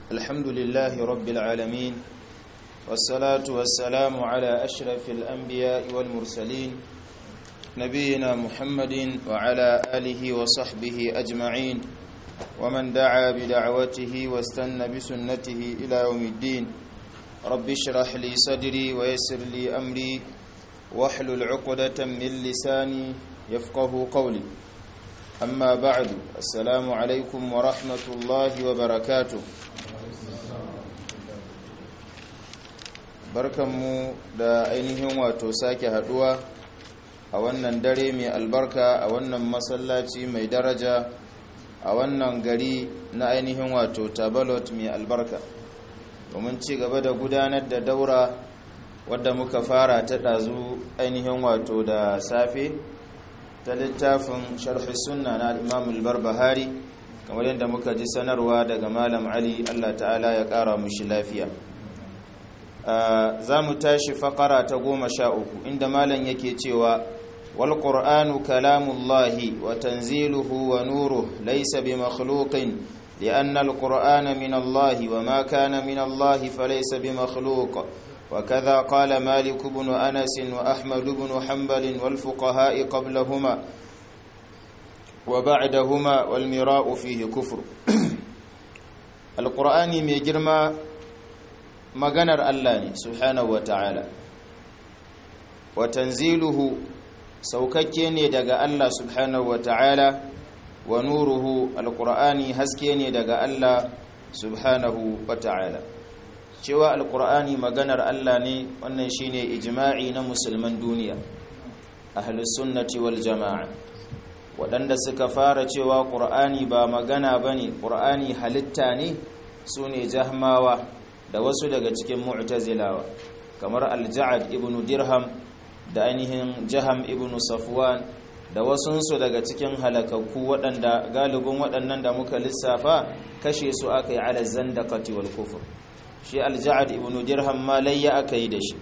الحمد لله رب العالمين والصلاة والسلام على أشرف الأنبياء والمرسلين نبينا محمد وعلى آله وصحبه أجمعين ومن دعا بدعوته واستنى بسنته إلى يوم الدين رب اشرح لي صدري ويسر لي أمري واحلل عقدة من لساني يفقه قولي أما بعد السلام عليكم ورحمة الله وبركاته barkanmu da ainihin wato sake haduwa a wannan dare mai albarka a wannan masallaci mai daraja a wannan gari na ainihin wato tabalot mai albarka domin ci gaba da gudanar da daura wadda muka fara ta ɗazu ainihin wato da safe ta littafin sharhi sunna na imam barbahari kamar yadda muka ji sanarwa daga malam ali allah ta'ala ya ƙara mushi lafiya za mu tashi fakara ta goma sha uku inda malam yake cewa wal qur'anu kalamullahi wa tanziluhu wa nuruhu laysa bi makhluqin لأن القرآن من الله وما كان من الله فليس بمخلوق وكذا قال مالك بن أنس وأحمد بن حنبل والفقهاء قبلهما وبعدهما والمراء فيه كفر القرآن ميجرما maganar Allah ne subhanahu wata'ala wa tanziluhu saukakke ne daga Allah subhanahu wata'ala wa nuruhu alqur'ani haske ne daga Allah subhanahu wata'ala cewa alqur'ani maganar Allah ne wannan shine ijma'i na musulman duniya ahlus sunnati wal jama'a waɗanda suka fara cewa qur'ani ba magana bane qur'ani halitta ne sune jahmawa da wasu daga cikin mu'tazilawa kamar al-ja'ad ibn dirham da ainihin jaham ibn safwan da wasunsu daga cikin halakakku waɗanda galibin waɗannan da muka lissafa kashe su aka yi ala zandaqati wal kufr shi al-ja'ad ibn dirham ma layya aka yi da shi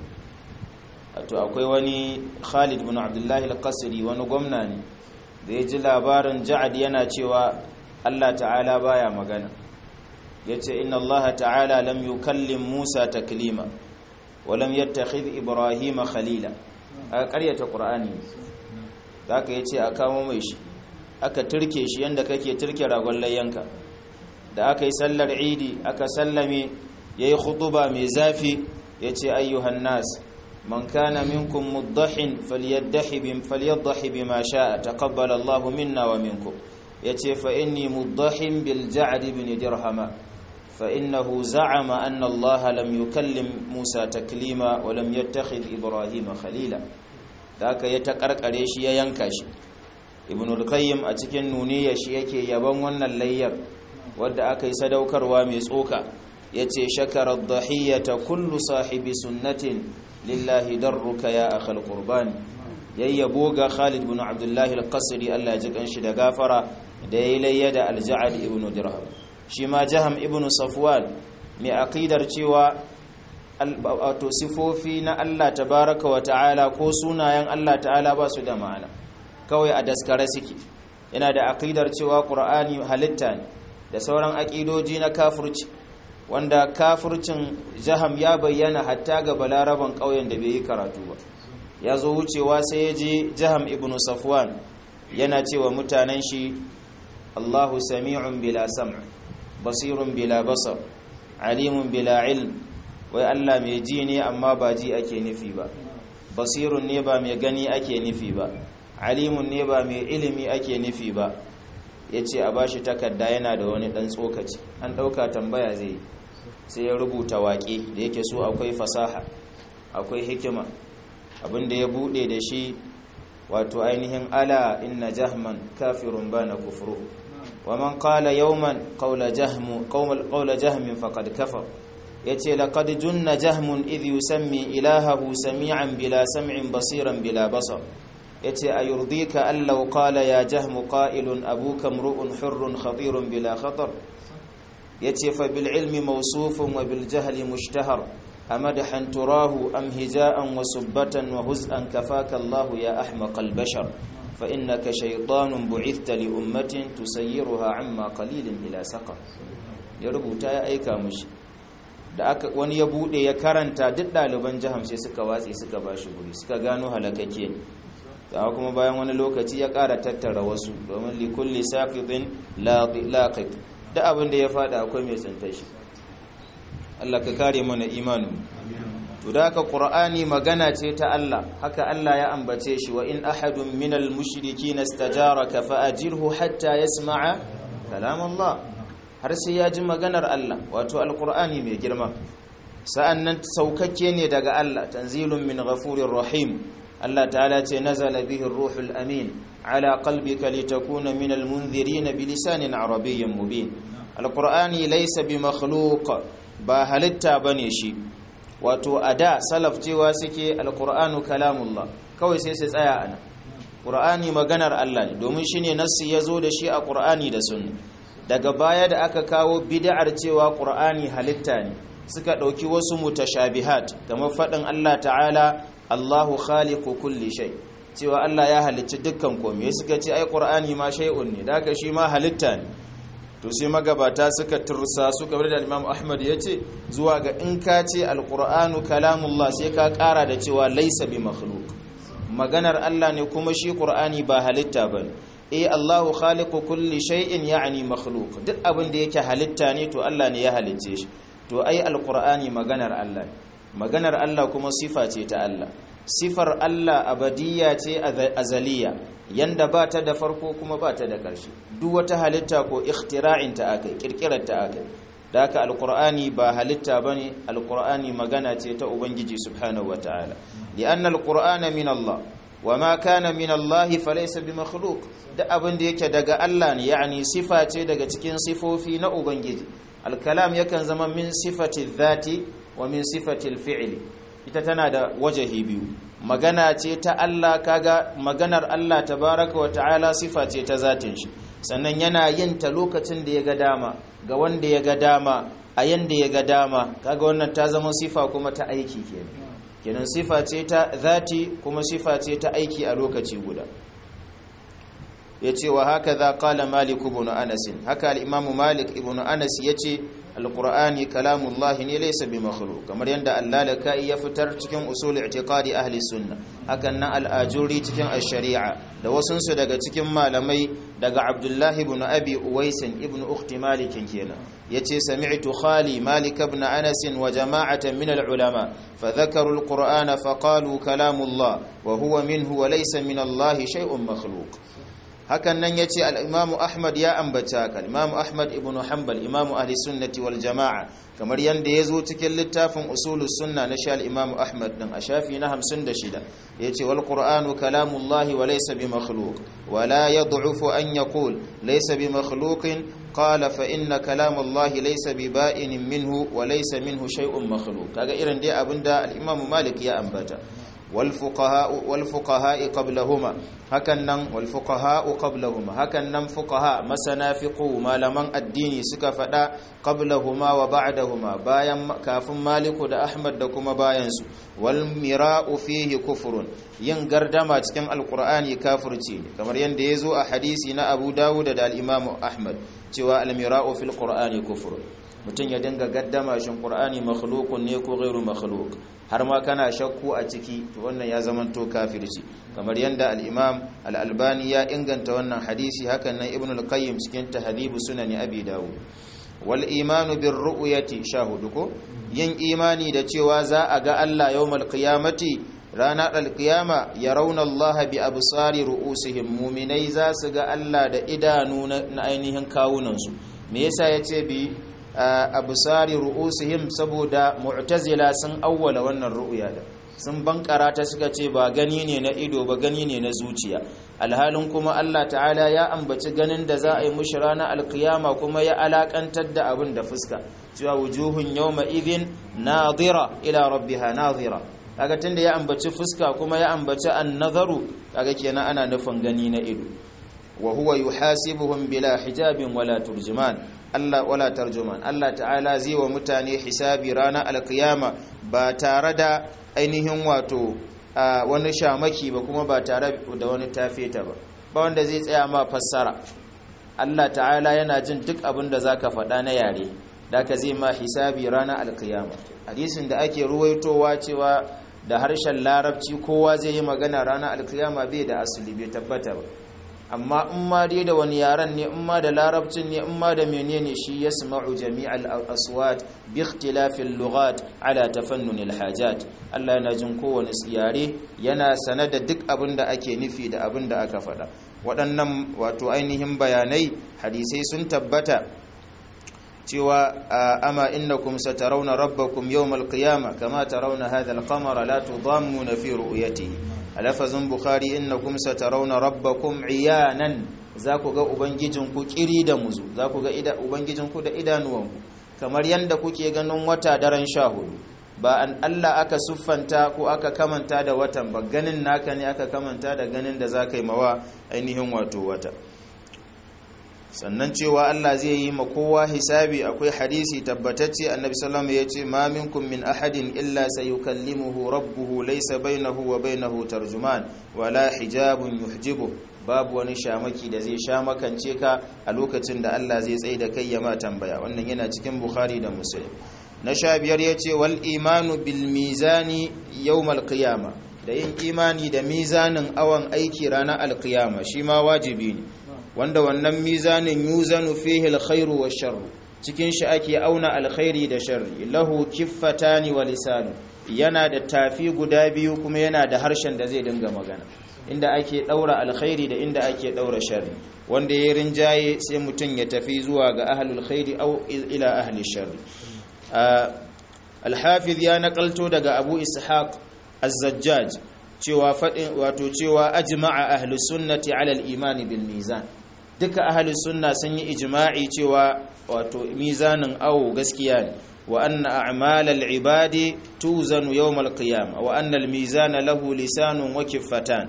to akwai wani Khalid ibn Abdullah al-Qasri wani gwamna ne da ya ji labarin ja'ad yana cewa Allah ta'ala baya magana yace inna allaha ta'ala lam yukallim musa taklima wa lam yattakhidh ibrahima khalila aka karyata qur'ani zaka yace a kamo mai shi aka turke shi yanda kake turke ragon layyanka da aka yi sallar idi aka sallame yayi khutuba mai zafi yace ayyuhan nas man kana minkum muddahin falyaddahi bim falyaddahi bima sha'a taqabbala allahu minna wa minkum yace fa inni muddahin bil ja'd ibn dirhama فإنه زعم أن الله لم يكلم موسى تكليما ولم يتخذ إبراهيم خليلا ذاك يتقرقره shi ya yanka shi ibn al-qayyim a cikin nuniya shi yake yaban wannan layyar wadda aka yi sadaukarwa mai tsoka yace shakara ad-dahiyata kullu sahibi sunnatin lillahi darruka ya akhal qurban yayyabo ga Khalid ibn Abdullah al-Qasri Allah ya ji kanshi da gafara da yayi layya da al-Ja'd ibn Dirham shi ma jaham ibn safwan mai aqidar cewa wato sifofi na Allah tabaraka wa ta'ala ko sunayen Allah ta'ala ba su da ma'ana kawai a daskare suke yana da aqidar cewa qur'ani halitta ne da sauran aqidoji na kafirci wanda kafircin jaham ya bayyana hatta ga balaraban ƙauyen da bai yi karatu ba ya zo wucewa sai ya je jaham ibn safwan yana cewa mutanen shi Allahu sami'un bila sam' basirun bila basar alimun bila ilm wai Allah mai ji ne amma ba ji ake nufi ba basirun ne ba mai gani ake nufi ba alimun ne ba mai ilimi ake nufi ba ya ce a bashi takarda yana da wani ɗan tsokaci an ɗauka tambaya zai sai ya rubuta waƙe da yake so akwai fasaha akwai hikima abinda ya buɗe da shi wato ainihin ala inna jahman kafirun ba na kufuru ومن قال يوما قول جهم قول قول جهم فقد كفر yace laqad junna jahmun idh yusammi ilahahu sami'an bila sam'in basiran bila basar yace ayurdika an law qala ya jahmu qa'ilun abuka mru'un hurrun khatirun bila khatar yace fa bil ilmi mawsufun wa bil jahli mushtahar amadahan turahu am hija'an wa subbatan wa huz'an kafaka Allah ya ahmaqal bashar فإنك شيطان بعثت لأمة تسيرها عما قليل إلى سقر ya rubuta ya aika mushi da aka wani ya bude ya karanta duk ɗaliban jaham sai suka watse suka ba shi guri suka gano halakake ne amma kuma bayan wani lokaci ya ƙara tattara wasu domin likulli saqitin laqit da abin da ya fada akwai mai tsinta shi Allah ka kare mana imanin to da haka qur'ani magana ce ta Allah haka Allah ya ambace shi wa in ahadun minal mushrikeena istajaraka fa ajirhu hatta yasma'a kalam Allah har sai ya ji maganar Allah wato alqur'ani mai girma sa'annan saukakke ne daga Allah tanzilun min ghafurir rahim Allah ta'ala ce nazala bihi ruhul amin ala qalbika litakuna minal munzirin bilisanin arabiyyin mubin alqur'ani laysa bi makhluq ba halitta bane shi wato a da salaf cewa suke alkur'anu kalamullah kawai sai su tsaya ana ƙur'ani maganar Allah ne domin shine nassi ya zo da shi a ƙur'ani da sunna daga baya da aka kawo bid'ar cewa ƙur'ani halitta ne suka ɗauki wasu mutashabihat kamar faɗin Allah ta'ala Allahu khaliqu kulli shay cewa Allah ya halicci dukkan komai suka ce ai ƙur'ani ma shay'un ne da shi ma halitta ne to sai magabata suka tursa suka bar da Imam Ahmad yace zuwa ga in ka ce alqur'anu kalamullah sai ka kara da cewa laysa bi makhluq maganar Allah ne kuma shi qur'ani ba halitta bane eh Allahu khaliqu kulli shay'in ya'ni makhluq duk abin da yake halitta ne to Allah ne ya halicce shi to ai alqur'ani maganar Allah maganar Allah kuma sifa ce ta Allah sifar Allah abadiyya ce azaliya yanda ba ta da farko kuma ba ta da ƙarshe duk wata halitta ko ikhtira'in ta akai kirkirar ta akai da haka alqur'ani ba halitta bane alqur'ani magana ce ta ubangiji subhanahu wataala li'anna alqur'ana min Allah wama kana min Allah falaysa bimakhluq da abin da yake daga Allah ne yani sifa ce daga cikin sifofi na ubangiji alkalam yakan zama min sifati dhati wa min sifati alfi'li ita tana da wajahi biyu magana ce ta Allah kaga maganar Allah tabaraka wa ta'ala sifa ce ta zatin shi sannan yana yin ta lokacin da ya ga dama ga wanda ya ga dama a yanda ya ga dama kaga wannan ta zama sifa kuma ta aiki kenan kenan sifa ce ta zati kuma sifa ce ta aiki a lokaci guda yace wa haka za qala malik ibn anas haka al-imam malik ibn anas yace alqur'ani kalamullahi ne laysa bi makhluq kamar yanda allalaka ya fitar cikin usul i'tiqadi ahli sunna hakan nan al-ajuri cikin ash-shari'a da wasun su daga cikin malamai daga abdullahi ibn abi uwais ibn ukhti malik kenan yace sami'tu khali malik ibn anas wa jama'atan min al-ulama fa dhakaru al-qur'ana fa qalu kalamullah wa huwa minhu wa laysa min allahi shay'un makhluq hakan nan ya ce al'imamu ahmad ya ambata ka al'imamu ahmad ibn hanbal imamu ahli sunnati wal jama'a kamar yadda ya zo cikin littafin usulus sunna na sha al'imamu ahmad ɗin a shafi na hamsin da shida ya ce wal ƙur'anu kalamullahi wa laisa bi makhluk wa la ya du'ufu an ya kul laisa bi makhlukin qala fa inna kalamullahi laisa bi ba'inin minhu wa laisa minhu shay'un makhluk kaga irin dai abinda al-imamu malik ya ambata والفقهاء والفقهاء قبلهما هكنن والفقهاء قبلهما هكنن فقهاء مسنا فقه malaman addini suka fada qablahuma wa ba'dahuma bayan kafin maliku da ahmad da kuma bayan su wal mira'u fihi kufrun yin gardama cikin alqur'ani kafirci ne kamar yanda yazo a hadisi na abu dawud da al-imam ahmad cewa al mira'u fil qur'ani kufrun mutum ya dinga gaddama shin qur'ani makhluqun ne ko ghairu makhluq har ma kana shakku a ciki to wannan ya zamanto kafirci kamar yanda al-imam al-albani ya inganta wannan hadisi hakan nan ibn al-qayyim cikin tahdhib sunan abi dawud wal imanu bir ru'yati shahudu ko yin imani da cewa za a ga Allah yawmal qiyamati ranar alkiyama ya rauna Allah bi absari ru'usihim muminai za su ga Allah da idanu na ainihin kawunansu me yasa yace bi absari ru'usihim saboda mu'tazila sun awwala wannan ru'ya da sun bankara ta suka ce ba gani ne na ido ba gani ne na zuciya alhalin kuma Allah ta'ala ya ambaci ganin da za a yi mushi ranar alkiyama kuma ya alakantar da abin da fuska cewa wujuhun yawma idhin nadira ila rabbiha nadira kaga tunda ya ambaci fuska kuma ya ambaci an-nazaru kaga kenan ana nufin gani na ido wa huwa yuhasibuhum bila hijabin wala turjuman Allah wala tarjuman Allah ta'ala zai wa mutane hisabi ranar alkiyama ba tare da ainihin wato wani shamaki ba kuma ba tare da wani tafeta ba ba wanda zai tsaya ma fassara Allah ta'ala yana jin duk abin da zaka faɗa na yare da ka zai ma hisabi ranar alkiyama hadisin da ake ruwaitowa cewa da harshen larabci kowa zai yi magana ranar alkiyama bai da asali bai tabbata ba amma in ma dai da wani yaran ne in ma da larabcin ne in ma da menene shi yasma'u jami'al aswat bi ikhtilafil lughat ala tafannun alhajat Allah yana jin kowane yare yana sane da duk abin da ake nufi da abin da aka faɗa waɗannan wato ainihin bayanai hadisai sun tabbata cewa ama innakum satarawna rabbakum yawmal qiyamah kama tarawna hadha al-qamara la tudammuna fi ru'yatihi a lafazin bukhari innakum satarawna rabbakum iyanan za ku ga ubangijinku kiri da muzu za ku ga ubangijinku da idanuwanku kamar yadda kuke ganin wata daren sha hudu ba an Allah aka siffanta ko aka kamanta da watan ba ganin naka ne aka kamanta da ganin da za ka yi mawa ainihin wato wata sannan cewa Allah zai yi ma kowa hisabi akwai hadisi tabbatacce annabi sallallahu ya ce ma minkum min ahadin illa sayukallimuhu rabbuhu laysa bainahu wa bainahu tarjuman wala hijabun yuhjibu babu wani shamaki da zai sha makance ka a lokacin da Allah zai tsaye da kai ya ma tambaya wannan yana cikin bukhari da muslim na sha biyar ya ce wal imanu bil mizani yawmal qiyama da yin imani da mizanin awan aiki ranar alkiyama shi ma wajibi ne wanda wannan mizanin yuzanu fihi alkhairu washarru cikin shi ake auna alkhairi da sharri lahu kiffatani wa lisanu yana da tafi guda biyu kuma yana da harshen da zai dinga magana inda ake daura alkhairi da inda ake daura sharri wanda ya rinjaye sai mutum ya tafi zuwa ga ahlul khairi aw ila ahli sharri al-hafiz ya nakalto daga abu ishaq az-zajjaj cewa fadin wato cewa ajma'a ahli sunnati ala al-iman bil mizan duka ahli sunna sun yi ijma'i cewa wato mizanin awo gaskiya ne wa anna a'mal al-ibadi tuzanu yawm al-qiyamah wa anna al-mizana lahu lisanun wa kiffatan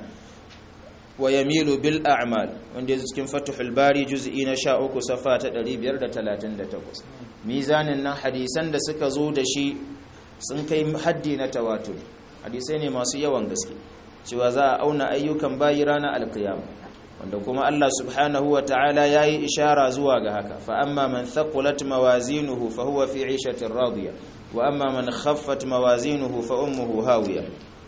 wa yamilu bil a'mal wanda yake cikin fathul bari juz'i na 13 safa ta 538 mizanin nan hadisan da suka zo da shi sun kai haddi na tawatur hadisai ne masu yawan gaske cewa za a auna ayyukan bayi ranar alkiyama wanda kuma Allah subhanahu wa ta'ala ya yi ishara zuwa ga haka fa amma man thaqulat mawazinuhu fa huwa fi 'ishatin radiya wa amma man khaffat mawazinuhu fa ummuhu hawiya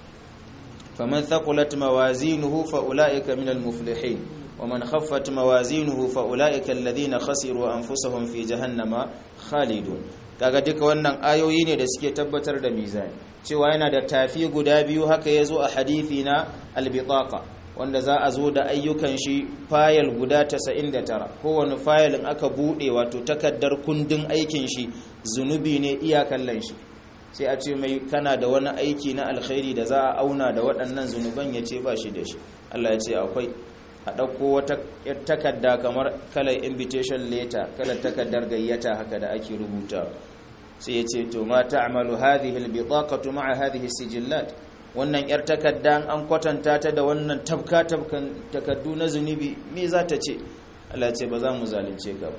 faman thaqulat mawazinuhu fa ulaika minal muflihin wa man khaffat mawazinuhu fa ulaika alladhina khasiru anfusahum fi jahannama khalidun kaga duka wannan ayoyi ne da suke tabbatar da mizani cewa yana da tafi guda biyu haka yazo a hadisi na albitaqa wanda za a zo da ayyukan shi fayil guda 99 kowane fayilin aka bude wato takaddar kundin aikin shi zunubi ne iya kallon shi sai a ce mai kana da wani aiki na alkhairi da za a auna da waɗannan zunuban ya ce ba shi da shi Allah ya ce akwai a ɗauko wata takarda kamar kalar invitation letter kalar takardar gayyata haka da ake rubuta sai ya ce to ma ta'malu hadhihi albitaqatu ma'a hadhihi sijillat wannan yar takarda an kwatanta ta da wannan tabka tabkan takaddu na zunubi me za ta ce Allah ce ba za mu zalunce ka ba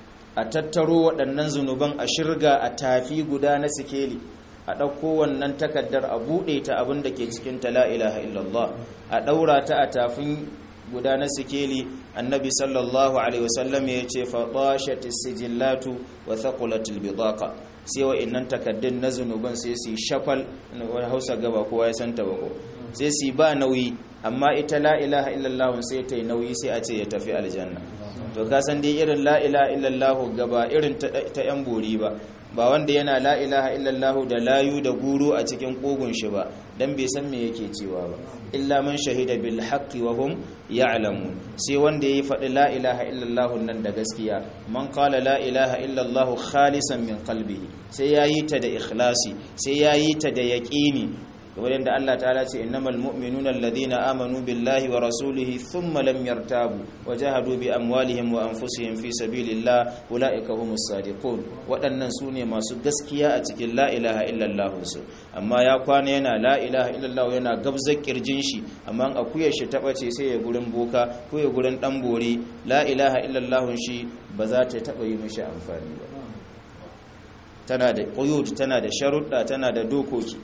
a tattaro waɗannan zunuban a shirga a tafi guda na sikeli a ɗauko wannan takaddar a buɗe ta abin da ke cikin ta la ilaha illallah a ɗaura ta a tafin guda na sikeli annabi sallallahu alaihi wasallam ya ce faɗashatis sijillatu wa thaqulatil bidaqa sai wa'annan takaddun na zunuban sai su shafal wani hausa gaba kowa ya santa ba ko sai su ba nauyi amma ita la ilaha illallah sai ta yi nauyi sai a ce ya tafi aljanna to ka san dai irin la ilaha illallah gaba irin ta yan bori ba ba wanda yana la ilaha illallah da layu da guru a cikin kogun shi ba dan bai san me yake cewa ba illa man shahida bil haqqi wa hum ya'lamun sai wanda yayi faɗi la ilaha illallah nan da gaskiya man qala la ilaha illallah khalisan min qalbihi sai yayi ta da ikhlasi sai yayi ta da yaqini kamar yadda Allah ta'ala ce innamal mu'minuna alladhina amanu billahi wa rasulihi thumma lam yartabu wa jahadu bi amwalihim wa anfusihim fi sabilillah ulaika humus sadiqun waɗannan sune masu gaskiya a cikin la ilaha illallah su amma ya kwana yana la ilaha illallah yana gabzar kirjin shi amma akuyar shi ta bace sai ya gurin boka ko ya gurin dan bore la ilaha illallah shi ba za ta taba yi mishi amfani ba tana da quyud tana da sharuɗa tana da dokoki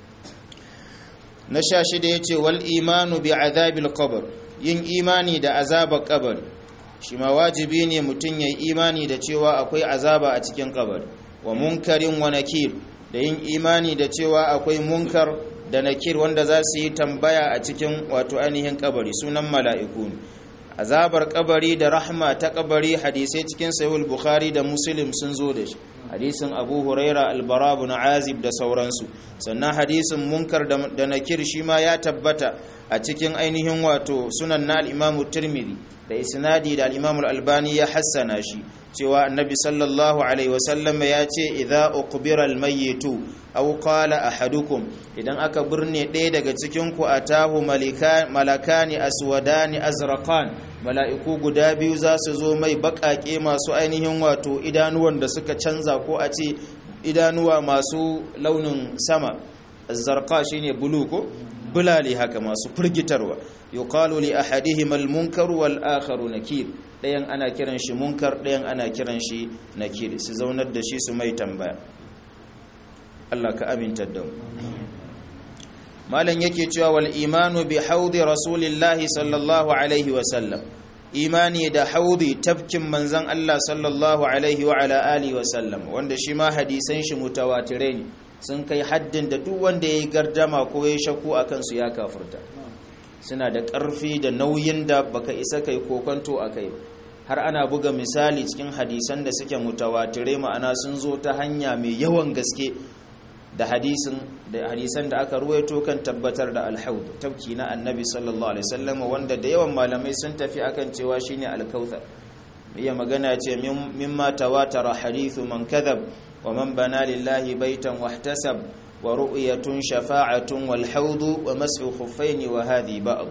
na sha shida ya ce wal imanu bi azabil qabr yin imani da azabar kabari shi ma wajibi ne mutum ya yi imani da cewa akwai azaba a cikin kabari wa munkarin wa nakir da yin imani da cewa akwai munkar da nakir wanda za su yi tambaya a cikin wato ainihin kabari sunan mala'iku ne azabar kabari da rahma ta kabari hadisai cikin sahihul bukhari da muslim sun zo da shi hadisin abu huraira albarabu na azib da sauransu sannan hadisin munkar da nakir shi ma ya tabbata a cikin ainihin wato sunan na al'imamu turmiri da isnadi da al'imamu albani ya hassana shi cewa annabi sallallahu alaihi wasallam ya ce idza uqbira almayyitu aw qala ahadukum idan aka birne ɗaya daga cikin ku atahu malakani aswadani azraqan mala'iku guda biyu za su zo mai baƙaƙe masu ainihin wato idanuwan da suka canza ko a ce idanuwa masu launin sama zarqa shine bulu ko bulali haka masu firgitarwa yuqalu li ahadihim al-munkar wal akharu nakir dayan ana kiran shi munkar dayan ana kiran shi nakir su zaunar da shi su mai tambaya Allah ka aminta da mu malam yake cewa wal imanu bi haudi rasulillahi sallallahu alaihi wa sallam imani da haudi tafkin manzon Allah sallallahu alaihi wa ala alihi wa sallam wanda shi ma hadisan shi mutawatirai ne sun kai haddin da duk wanda yayi gardama ko yayi shakku akan su ya kafirta suna da ƙarfi da nauyin da baka isa kai kokonto akai har ana buga misali cikin hadisan da suke mutawatirai ma'ana sun zo ta hanya mai yawan gaske da hadisin da hadisan da aka ruwaito kan tabbatar da alhaud tabki na annabi sallallahu alaihi wasallam wanda da yawan malamai sun tafi akan cewa shine alkauthar iya magana ce mimma tawatara hadithu man kadhab wa man bana lillahi baitan wahtasab wa ru'yatun shafa'atun wal haud wa mas'u khuffaini wa hadhi ba'd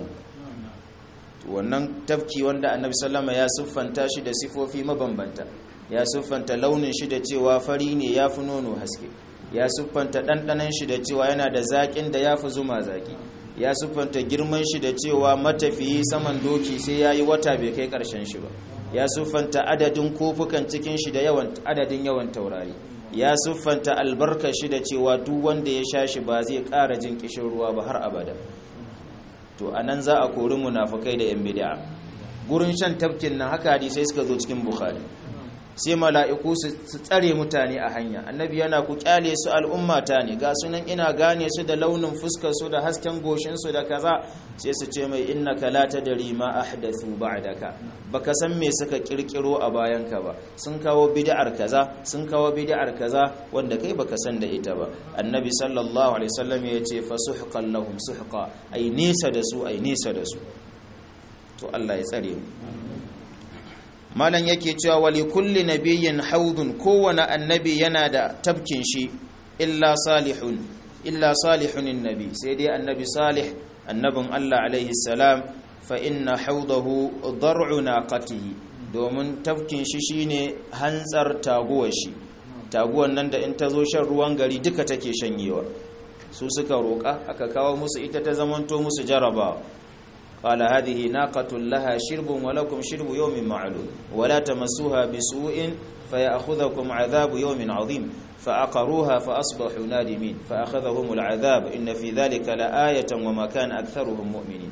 wannan tafki wanda annabi sallama ya siffanta shi da sifofi mabambanta ya siffanta launin shi da cewa fari ne ya fi nono haske ya siffanta ɗanɗanan shi da cewa yana da zaƙin da ya fi zuma zaƙi ya siffanta girman shi da cewa matafiyi saman doki sai ya yi wata bai kai ƙarshen shi ba ya siffanta adadin kofukan cikin shi da yawan adadin yawan taurari ya siffanta albarkar shi da cewa duk wanda ya sha shi ba zai ƙara jin ƙishin ruwa ba har abada to anan za a kori munafukai da yan bid'a gurin shan tafkin nan haka hadisai suka zo cikin bukhari sai mala'iku su tsare mutane a hanya annabi yana ku kyale su al'ummata ne ga sunan ina gane su da launin fuskar su da hasken goshin su da kaza sai su ce mai innaka la tadri ma ahdathu ba'daka baka san me suka kirkiro a bayan ka ba sun kawo bid'ar kaza sun kawo bid'ar kaza wanda kai baka san da ita ba annabi sallallahu alaihi wasallam ya ce fasuhqan lahum suhqa ai nisa da su ai nisa da su to Allah ya tsare mu malam yake cewa wali kulli nabiyyin haudun kowane annabi yana da tabkin shi illa salihun illa salihun nabi sai dai annabi salih annabin Allah alaihi salam fa inna haudahu dar'u naqatihi domin tabkin shi shine hantsar taguwar shi taguwan nan da in ta zo shan ruwan gari duka take shanyewa su suka roƙa aka kawo musu ita ta zamanto musu jarabawa قال هذه ناقة لها شرب ولكم شرب يوم معلوم ولا تمسوها بسوء فيأخذكم عذاب يوم عظيم فأقروها فأصبحوا نادمين فأخذهم العذاب إن في ذلك لآية وما كان أكثرهم مؤمنين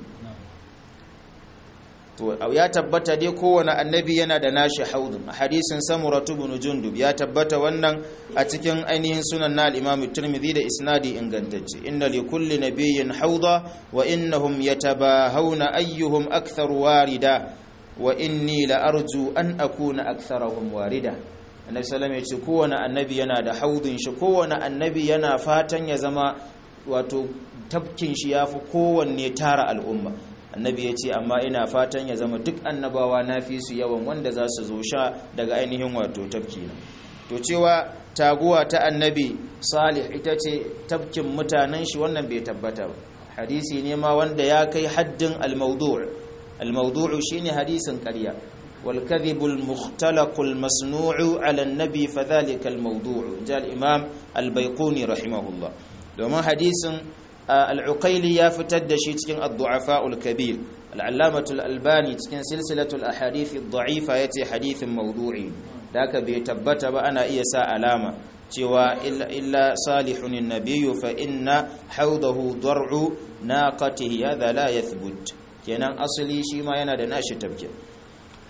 ya tabbata dai kowane annabi yana da nashi haudun a hadisin samuratu bin jundub ya tabbata wannan a cikin ainihin sunan na al-imam tirmidhi da isnadi ingantacce inna li kulli nabiyyin hauda wa innahum yatabahawna ayyuhum akthar warida wa inni la arju an akuna aktharahum warida annabi sallallahu alaihi wasallam kowane annabi yana da haudun shi kowane annabi yana fatan ya zama wato tafkin shi yafi kowanne tara al'umma annabi ya ce amma ina fatan ya zama duk annabawa na fi su yawan wanda za su zo sha daga ainihin wato tafki na to cewa taguwa ta annabi salih ita ce tafkin mutanen shi wannan bai tabbata ba hadisi ne ma wanda ya kai haddin al-mawdu' al-mawdu' shine hadisin ƙarya wal kadhib al-mukhtalaq al-masnu' ala an-nabi fadhalika al-mawdu' ja al-imam al-bayquni rahimahullah domin hadisin al'ukaili ya fitar da shi cikin addu'afa'ul kabir al'allamatul albani cikin silsilatul ahadithi da'ifa ya ce hadithin maudu'i da aka bai tabbata ba ana iya sa alama cewa illa salihun nabiyu fa inna haudahu dar'u naqatihi hadha la yathbut kenan asali shi ma yana da nashi tabkin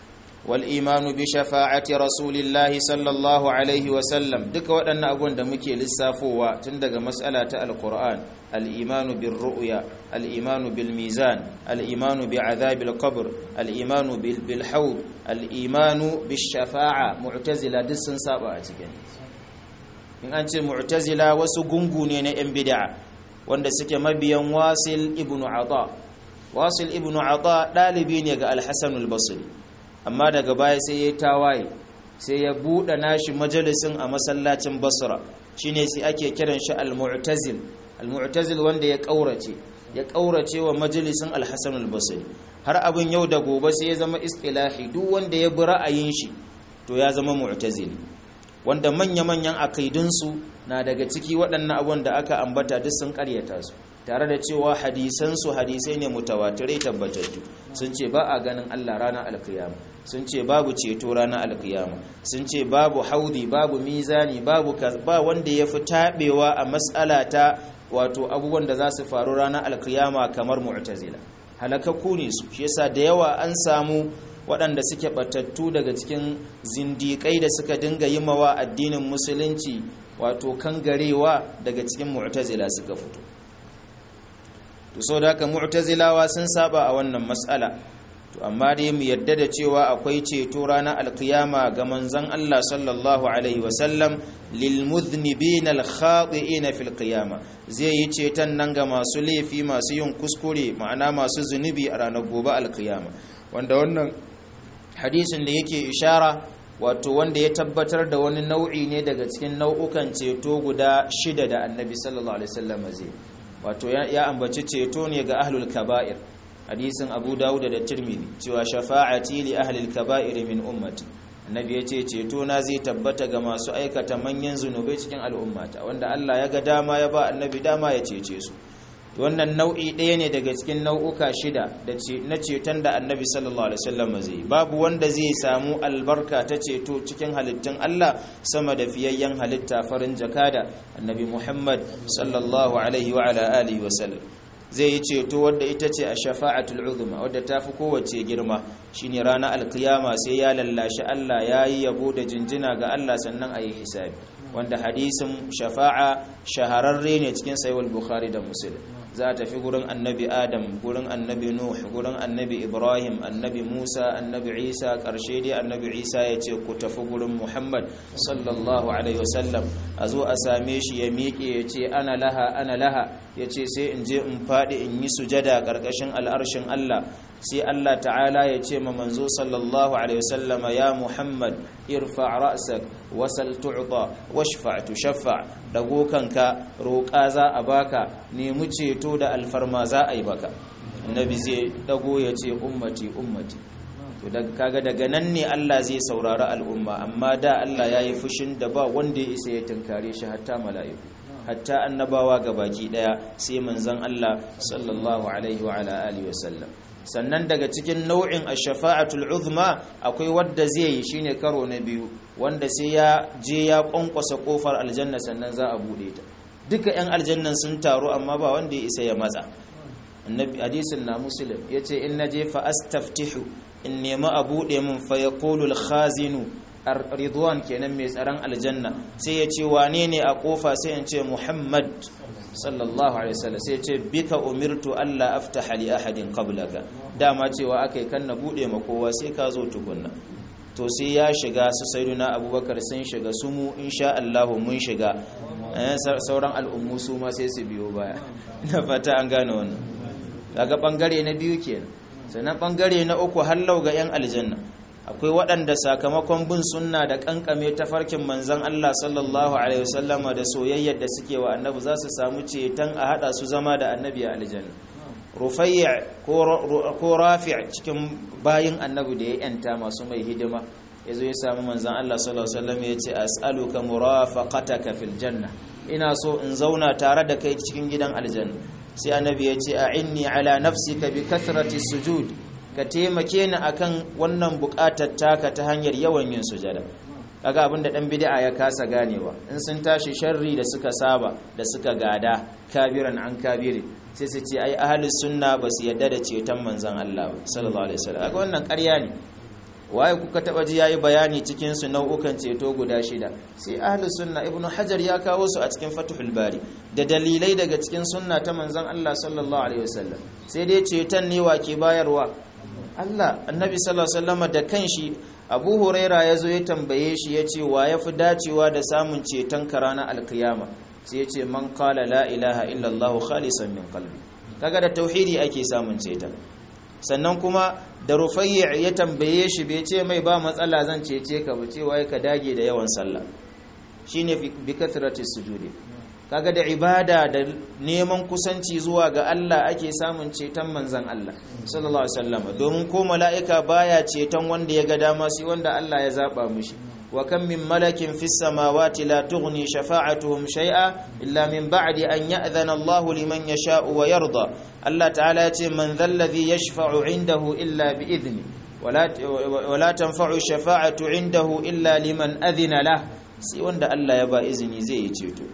wal imanu bi shafa'ati rasulillahi sallallahu alaihi wa sallam duka waɗannan abubuwan da muke lissafowa tun daga mas'ala ta alquran al imanu bir ru'ya al imanu bil mizan al imanu bi adhabil qabr al imanu bil bil hawd al imanu bis shafa'a mu'tazila duk sun saba a cikin in an ce mu'tazila wasu gungu ne na yan bid'a wanda suke mabiyan wasil ibnu ata wasil ibnu ata dalibi ne ga al-hasan al-basri amma daga baya sai ya tawaye sai ya buɗe nashi majalisin a masallacin basra shine sai ake kiran shi al-mu'tazil al-mu'tazil wanda ya kaurace ya kaurace wa majalisin al-hasan al-basri har abin yau da gobe sai ya zama istilahi duk wanda ya bi ra'ayin shi to ya zama mu'tazili wanda manya-manyan akaidunsu na daga ciki waɗannan abubuwan da aka ambata duk sun ƙaryata su tare da cewa hadisansu hadisai ne mutawatirai tabbatattu sun ce ba a ganin Allah ranar alkiyama sun ce babu ceto ranar alkiyama sun ce babu haudi babu mizani babu ba wanda ya fi taɓewa a matsala ta wato abubuwan da za su faru ranar alkiyama kamar mu'tazila halakakku ne su shi yasa da yawa an samu waɗanda suke batattu daga cikin zindiƙai da suka dinga yi mawa addinin musulunci wato kangarewa daga cikin mu'tazila suka fito to so da haka mu'tazilawa sun saba a wannan mas'ala to amma dai mu yadda da cewa akwai ceto ranar alkiyama ga manzon Allah sallallahu alaihi wasallam lil mudhnibin al khati'in fil qiyama zai yi ceton nan ga masu laifi masu yin kuskure ma'ana masu zunubi a ranar gobe alkiyama wanda wannan hadisin da yake ishara wato wanda ya tabbatar da wani nau'i ne daga cikin nau'ukan ceto guda shida da annabi sallallahu alaihi wasallam zai wato ya ambaci ceto ne ga ahlul kaba'ir hadisin abu dawud da tirmidhi cewa shafa'ati li ahlil kaba'ir min ummati annabi ya ce ceto na zai tabbata ga masu aikata manyan zunubai cikin al'ummata wanda Allah ya ga dama ya ba annabi dama ya cece su wannan nau'i ɗaya ne daga cikin nau'uka shida na ceton da annabi sallallahu alaihi wasallam zai babu wanda zai samu albarka ta ceto cikin halittun Allah sama da fiyayyen halitta farin jakada annabi Muhammad sallallahu alaihi wa ala alihi wasallam zai yi ceto wadda ita ce a shafa'atul uzma wadda ta fi kowace girma shine ranar alkiyama sai ya lallashi Allah ya yi yabo da jinjina ga Allah sannan a yi hisabi wanda hadisin shafa'a shahararre ne cikin sayuwar bukhari da muslim za a tafi gurin annabi adam gurin annabi nuh gurin annabi ibrahim annabi musa annabi isa karshe dai annabi isa ya ce ku tafi gurin muhammad sallallahu alaihi wasallam a zo a same shi ya miƙe ya ce ana laha ana laha ya ce sai in je in faɗi in yi sujada ƙarƙashin al'arshin allah sai allah ta'ala ya ce ma manzo sallallahu alaihi wasallam ya muhammad irfa ra'sak wasal tu'ta washfa tushaffa dago kanka roƙa za a baka nemi ceto da alfarma za a yi baka annabi zai dago ya ce ummati ummati to daga kaga daga nan ne Allah zai saurari al'umma amma da Allah ya yi fushin da ba wanda ya isa ya tunkare shi hatta mala'iku hatta annabawa baki daya sai manzon Allah sallallahu alaihi wa ala alihi wasallam sannan daga cikin nau'in ash-shafa'atul uzma akwai wadda zai yi shine karo na biyu wanda sai ya je ya kwankwasa kofar aljanna sannan za a bude ta duka yan aljannan sun taru amma ba wanda ya isa ya matsa annabi hadisin na muslim yace in naje fa astaftihu in nemi a bude min fa yaqulu al-khazinu ridwan kenan mai tsaron aljanna sai ya ce wane ne a kofa sai in ce muhammad sallallahu alaihi wasallam sai ce bika umirtu alla aftaha li ahadin qablaka dama cewa akai kan na bude ma kowa sai ka zo tukunna to sai ya shiga su sayyiduna abubakar sun shiga su mu insha Allah mun shiga sauran al'ummu su ma sai su biyo baya ina fata an gane wannan daga bangare na biyu kenan sannan bangare na uku hallau ga yan aljanna akwai waɗanda sakamakon bin sunna da kankame tafarkin manzan Allah sallallahu alaihi wasallama da soyayyar da suke wa annabi za su samu ceton a hada su zama da annabi a aljanna rufayya ko rafi' cikin bayin annabi da ya yanta masu mai hidima yazo ya samu manzan Allah sallallahu alaihi wasallam ya ce as'aluka murafaqataka fil janna ina so in zauna tare da kai cikin gidan aljanna sai annabi ya ce a'inni ala nafsika bi kathrati sujud ka taimake ni akan wannan bukatar taka ta hanyar yawan yin sujada kaga abin da dan bid'a ya kasa ganewa in sun tashi sharri da suka saba da suka gada kabiran an kabiri sai su ce ai ahlus sunna ba su yadda da ceton manzon Allah sallallahu alaihi wasallam kaga wannan ƙarya ne waye kuka taba ji yayi bayani cikin su nau'ukan ceto guda shida sai ahlus sunna ibnu hajar ya kawo su a cikin fathul bari da dalilai daga cikin sunna ta manzon Allah sallallahu alaihi wasallam sai dai ceton ne wa ke bayarwa Allah annabi sallallahu alaihi wasallam da kanshi Abu Huraira yazo ya tambaye shi yace wa yafi dacewa da samun ceton ka ranar alkiyama sai yace man qala la ilaha illallah khalisan min qalbi kaga da tauhidi ake samun ceton sannan kuma da rufayya ya tambaye shi bai ce mai ba matsala zan cece ka ba cewa ka dage da yawan sallah shine bi kathrati sujudi kaga da ibada da neman kusanci zuwa ga Allah ake samun ceton manzon Allah sallallahu alaihi wasallam domin ko mala'ika baya ceton wanda ya ga dama sai wanda Allah ya zaba mishi wa kam min malakin fis samawati la tughni shafa'atuhum shay'a illa min ba'di an ya'dhana Allah liman yasha'u wa yarda Allah ta'ala ya ce man dhalladhi yashfa'u 'indahu illa bi idni wala tanfa'u shafa'atu 'indahu illa liman adhina lah sai wanda Allah ya ba izini zai yi ceto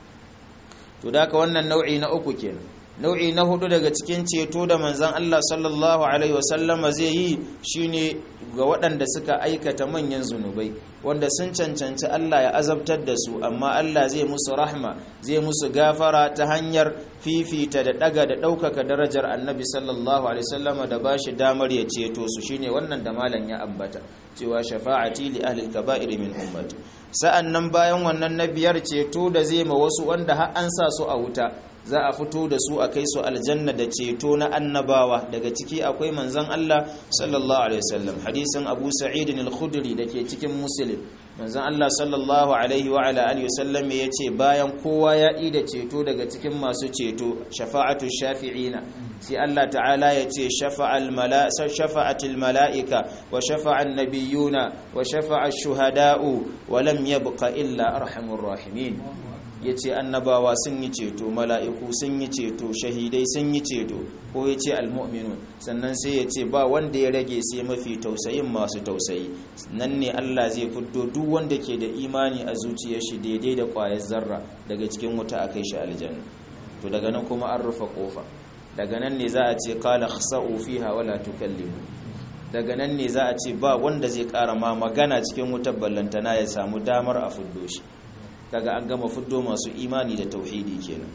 to da ka wannan nau'i na uku kenan nau'i na hudu daga cikin ceto da manzon Allah sallallahu alaihi wasallama zai yi shine ga waɗanda suka aikata manyan zunubai wanda sun cancanci Allah ya azabtar da su amma Allah zai musu rahma zai musu gafara ta hanyar fifita da daga da ɗaukaka darajar annabi sallallahu alaihi wasallama da bashi damar ya ceto su shine wannan da malam ya ambata cewa shafa'ati li ahli al-kaba'ir min ummati sa'an nan bayan wannan na biyar ceto da zai ma wasu wanda har an sa su a wuta za a fito da su a kai su aljanna da ceto na annabawa daga ciki akwai manzon Allah sallallahu alaihi wasallam hadisin Abu Sa'id al-Khudri dake cikin Muslim manzon Allah sallallahu alaihi wa ala alihi wasallam yace bayan kowa ya yi da ceto daga cikin masu ceto shafa'atu shafi'ina sai Allah ta'ala yace shafa'al mala'ika shafa'atil mala'ika wa shafa'an nabiyyuna wa shafa'a shuhada'u wa lam yabqa illa arhamur rahimin ya ce annabawa sun yi ceto mala'iku sun yi ceto shahidai sun yi ceto ko ya ce almu'minun sannan sai ya ce ba wanda ya rage sai mafi tausayin masu tausayi nan ne Allah zai fito duk wanda ke da imani a zuciyar shi daidai da ƙwayar zarra daga cikin wuta a kai shi aljanna to daga nan kuma an rufe kofa daga nan ne za a ce qala khsa'u fiha wala tukallimu daga nan ne za a ce ba wanda zai ƙara ma magana cikin wutar ballantana ya samu damar a fuddo shi kaga an gama fuddo masu imani da tauhidi kenan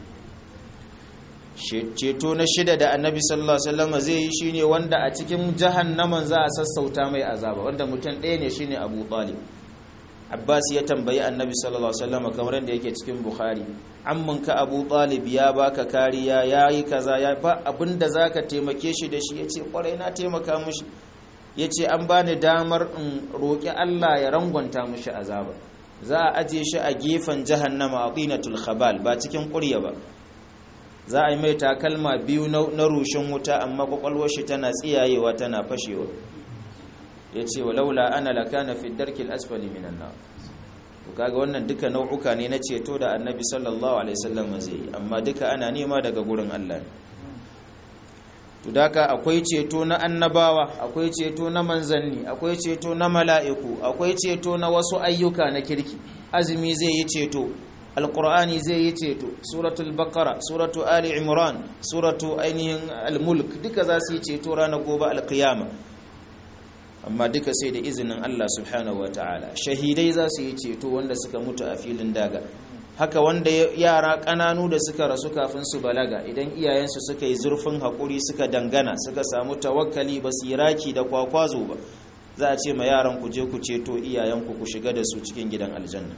ceto na shida da annabi sallallahu alaihi wasallam zai yi shine wanda a cikin jahannaman za a sassauta mai azaba wanda mutum ɗaya ne shine Abu Talib Abbas ya tambayi annabi sallallahu alaihi wasallam kamar yadda yake cikin Bukhari amman ka Abu Talib ya baka kariya yayi kaza ya ba abinda zaka taimake shi da shi yace kwarai na taimaka mishi yace an bani damar in roki Allah ya rangwanta mishi azaba za a aje shi a gefen jahannama a ƙinatul khabal ba cikin ƙurya ba za a yi mai takalma biyu na rushin wuta amma kwakwalwar shi tana tsiyayewa tana fashewa ya ce wa laula ana lakana fi darkil asfali minan na to kaga wannan duka nau'uka ne na ceto da annabi sallallahu alaihi wasallam zai yi amma duka ana nema daga gurin Allah ne to daka akwai ceto na annabawa akwai ceto na manzanni akwai ceto na mala'iku akwai ceto na wasu ayyuka na kirki azumi zai yi ceto alqur'ani zai yi ceto suratul baqara suratu ali imran suratu ainihin almulk duka za su yi ceto ranar gobe alqiyama amma duka sai da izinin Allah subhanahu wataala shahidai za su yi ceto wanda suka mutu a filin daga haka wanda yara ƙananu da suka rasu kafin su balaga idan iyayensu suka yi zurfin haƙuri suka dangana suka samu tawakkali ba su yi raki da kwakwazo ba za a ce ma yaran ku je ku ceto iyayenku ku shiga da su cikin gidan aljanna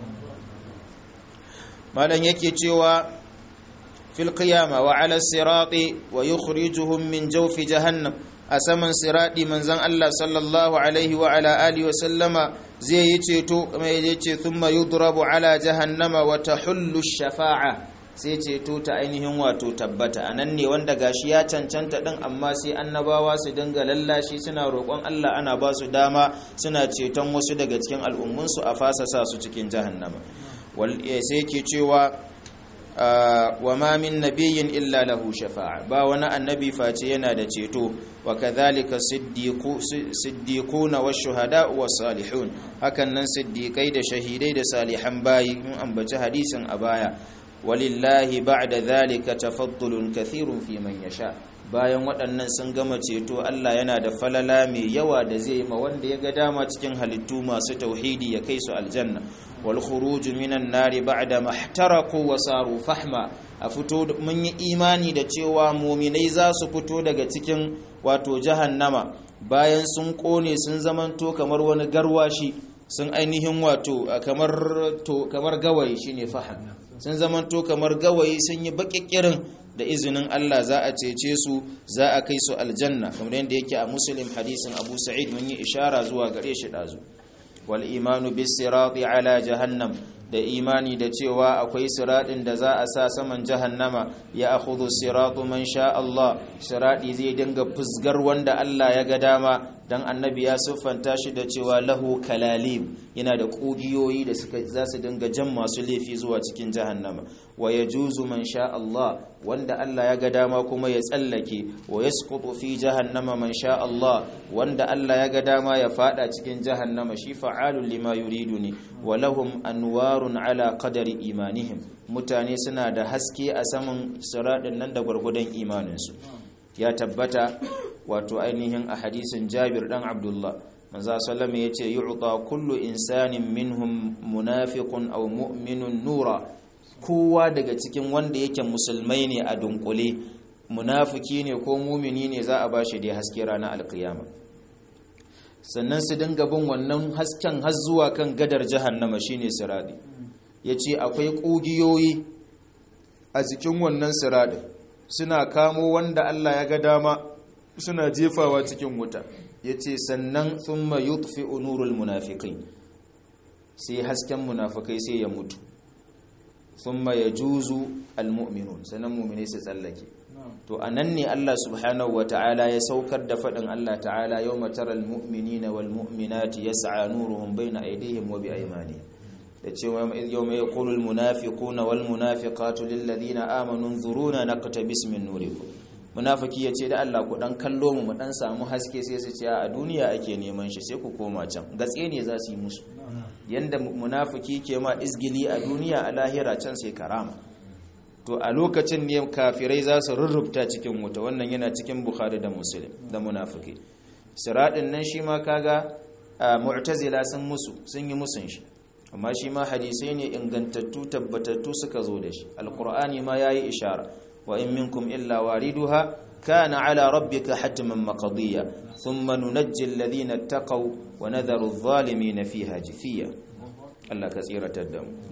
malam yake cewa fil qiyama wa ala sirati wa yukhrijuhum min jawfi jahannam a saman siradi manzon Allah sallallahu alaihi wa ala alihi wa sallama zai yi ceto kuma ya ce thumma yudrabu ala jahannama wa tahullu shafa'a sai ceto ta ainihin wato tabbata anan ne wanda gashi ya cancanta din amma sai annabawa su dinga lallashi suna roƙon Allah ana ba su dama suna ceton wasu daga cikin al'ummunsu a fasa sa su cikin jahannama wal sai yake cewa wa ma min nabiyyin illa lahu shafa'a ba wani annabi face yana da ceto wa kadhalika siddiquna wash-shuhada'u was-salihun hakan nan siddiqai da shahidai da salihan bayi mun ambaci hadisin a baya walillahi ba'da dhalika tafaddulun kathirun fi man yasha bayan waɗannan sun gama ceto Allah yana da falala mai yawa da zai yi ma wanda ya ga dama cikin halittu masu tauhidi ya kai su aljanna wal khuruj minan nari ba'da mahtaraku wa saru fahma a fito mun yi imani da cewa muminai za su fito daga cikin wato jahannama bayan sun kone sun zamanto kamar wani garwashi sun ainihin wato kamar to kamar gawayi shine faham sun zamanto kamar gawayi sun yi baƙiƙirin da izinin Allah za a cece su za a kai su aljanna kamar yadda yake a muslim hadisin abu sa'id mun yi ishara zuwa gare shi ɗazu wal imanu bis sirati ala jahannam da imani da cewa akwai siraɗin da za a sa saman jahannama ya akhudhu siratu man sha Allah siradi zai dinga fusgar wanda Allah ya ga dama dan annabi ya siffanta shi da cewa lahu kalalib yana da kugiyoyi da suka za su dinga jan masu laifi zuwa cikin jahannama wa yajuzu man sha Allah wanda Allah ya ga dama kuma ya tsallake wa yasqutu fi jahannama man sha Allah wanda Allah ya ga dama ya fada cikin jahannama shi fa'alul lima yuridu ne wa lahum anwarun ala qadari imanihim mutane suna da haske a saman siradin nan da gwargwadon imaninsu ya tabbata wato ainihin a hadisin Jabir dan Abdullah manzo sallama yace yu'ta kullu insanin minhum munafiqun aw mu'minun nura kowa daga cikin wanda yake musulmai ne a dunkule munafiki ne ko mumini ne za a bashi da haske ranar alkiyama sannan su dinga bin wannan hasken har zuwa kan gadar jahannama shine siradi yace akwai kugiyoyi a cikin wannan siradi suna kamo wanda Allah ya ga dama suna jefawa cikin wuta yace sannan thumma yutfi'u nurul munafiqin sai hasken munafikai sai ya mutu thumma yajuzu almu'minun sanan mu'mini su tsallake to anan ne Allah subhanahu wata'ala ya saukar da fadin Allah ta'ala yawma taral mu'minina wal mu'minati yas'a nuruhum bayna aydihim wa biaymanihim da cewa yawma yaqulu al munafiquna wal munafiqatu lil ladina amanu nzuruna naqtabis min nurikum munafiki yace da Allah ku dan kallo mu mu dan samu haske sai su ce a duniya ake neman shi sai ku koma can gatse ne za su yi musu yanda munafiki ke ma izgili a duniya a lahira can sai karama to a lokacin ne kafirai za su rurrubta cikin wuta wannan yana cikin bukhari da muslim da munafiki siradin nan shi ma kaga mu'tazila sun musu sun yi musun shi amma shi ma hadisai ne ingantattu tabbatattu suka zo da shi alqur'ani ma yayi ishara wa in minkum illa wariduha kana ala rabbika hatman maqdiya thumma nunajji alladhina ittaqaw wa nadharu adh-dhalimin fiha jifiya Allah ka tsiratar da mu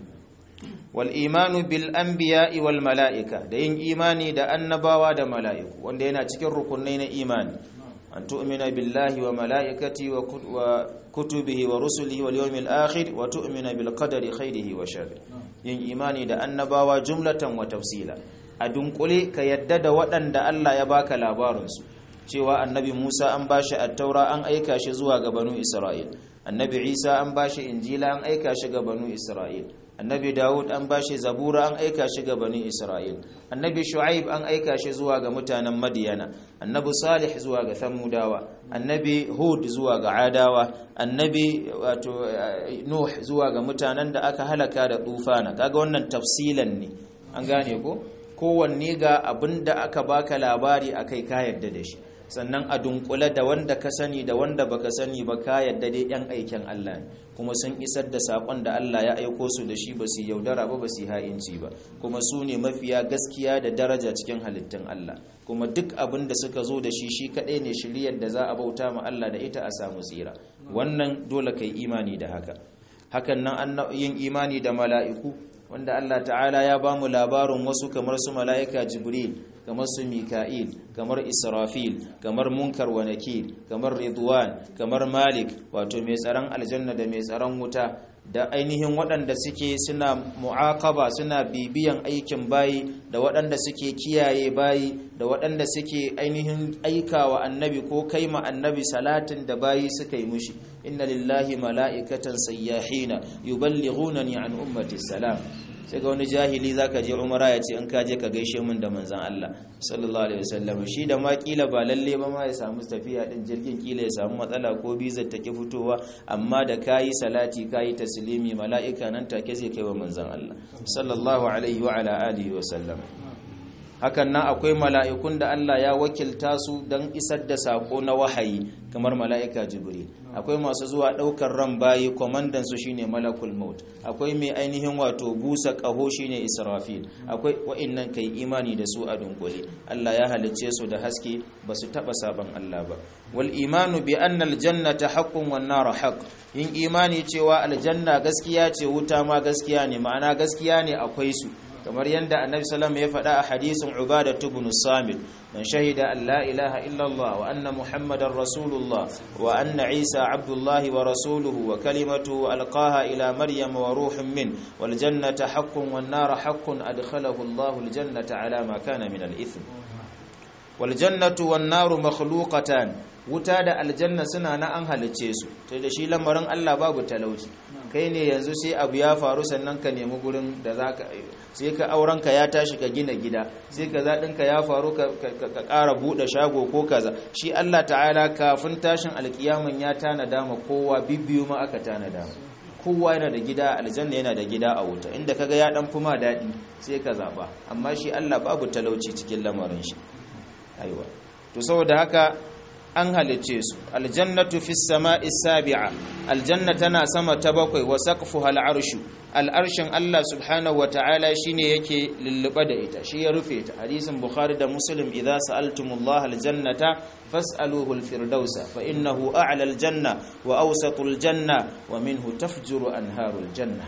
wal imanu bil anbiya'i wal mala'ika da yin imani da annabawa da mala'iku wanda yana cikin rukunai na imani an tu'mina billahi wa mala'ikati wa kutubihi wa rusulihi wal yawmil akhir wa tu'mina bil qadari khairihi wa sharri yin imani da annabawa jumlatan wa tafsila a dunkule ka yadda da waɗanda Allah ya baka labarinsu cewa annabi Musa an bashi at-taura an aika shi zuwa ga banu Isra'il annabi Isa an bashi injila an aika shi ga banu Isra'il annabi Dawud an bashi zabura an aika shi ga bani Isra'il annabi Shu'aib an aika shi zuwa ga mutanen Madiyana annabi Salih zuwa ga Thamudawa annabi Hud zuwa ga Adawa annabi wato Nuh zuwa ga mutanen da aka halaka da tufana kaga wannan tafsilan ne an gane ko kowanne ga abinda aka baka labari akai ka yadda da shi sannan a dunkule da wanda ka sani da wanda baka sani ba ka yadda dai yan aikin Allah ne kuma sun isar da sakon da Allah ya aiko su da shi ba su yaudara ba ba su ha'inci ba kuma su ne mafiya gaskiya da daraja cikin halittun Allah kuma duk abin da suka zo da shi shi kaɗai ne shiriyar da za a bauta ma Allah da ita a samu tsira wannan dole kai imani da haka hakan nan yin imani da mala'iku wanda Allah ta'ala ya ba mu labarin wasu kamar su mala'ika jibril kamar su mika'il kamar israfil kamar munkar wa nakir kamar ridwan kamar malik wato mai tsaron aljanna da mai tsaron wuta da ainihin waɗanda suke suna mu'aqaba suna bibiyan aikin bayi da waɗanda suke kiyaye bayi da waɗanda suke ainihin aikawa annabi ko kaima annabi salatin da bayi suka yi mushi inna lillahi mala'ikatan sayyahina yuballighunani an ummati salam sai ga wani jahili zaka je umara ya ce in ka je ka gaishe min da manzon Allah sallallahu alaihi wasallam shi da ma kila ba lalle ba ma ya samu tafiya din jirgin kila ya samu matsala ko bizar take fitowa amma da kayi salati kayi taslimi mala'ika nan take zai kai wa manzon Allah sallallahu alaihi wa ala alihi wasallam hakan nan akwai mala'ikun da Allah ya wakilta su don isar da sako na wahayi kamar mala'ika jibril akwai masu zuwa ɗaukar ran bayi kwamandan su shine malakul maut akwai mai ainihin wato busa ƙaho shine israfil akwai wa'innan kai imani da su a dunkule Allah ya halicce su da haske ba su taɓa saban Allah ba wal imanu bi anna aljannata haqqun wan nar haqq yin imani cewa aljanna gaskiya ce wuta ma gaskiya ne ma'ana gaskiya ne akwai su kamar yadda annabi sallam ya faɗa a hadisin ubada ibn samit man shahida an la ilaha illallah wa anna muhammadar rasulullah wa anna isa abdullahi wa rasuluhu wa kalimatu alqaha ila maryam wa ruhun min wal jannata haqqun wan nar haqqun adkhalahu allah al jannata ala ma kana min al ithm wal jannatu wan nar makhluqatan wuta da aljanna suna na an halicce su to da shi lamarin Allah babu talauci kai ne yanzu sai abu ya faru sannan ka nemi gurin da za ka sai ka aurenka ya tashi ka gina gida sai ka zaɗinka ya faru ka ƙara buɗe shago ko kaza shi Allah ta'ala kafin tashin alkiyaman ya tanada ma kowa bibbiyu ma aka tanada ma kowa yana da gida aljanna yana da gida a wuta inda kaga ya dan fuma daɗi sai ka zaɓa amma shi Allah babu talauci cikin lamarin shi aiwa to saboda haka an halicce su aljannatu fis sama'i sabi'a aljanna tana sama ta bakwai wa saqfuha al'arshu al'arshin Allah subhanahu wata'ala shine yake lulluba da ita shi ya rufe ta hadisin bukhari da muslim idza sa'altumullah aljannata fas'aluhu alfirdausa fa innahu a'la aljanna wa awsatu aljanna wa minhu tafjuru anharu aljanna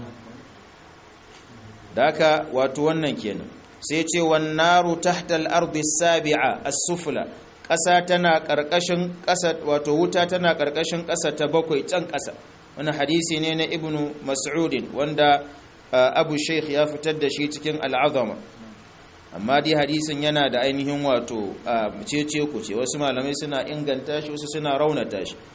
daka wato wannan kenan sai ce wan naru tahta al-ardi as-sabi'a as-sufla ƙasa tana ƙarƙashin ƙasa wato wuta tana ƙarƙashin ƙasa ta bakwai can ƙasa wani hadisi ne na ibnu mas'udin wanda abu sheikh ya fitar da shi cikin al'azama amma dai hadisin yana da ainihin wato cece ku ce wasu malamai suna inganta shi wasu suna raunata shi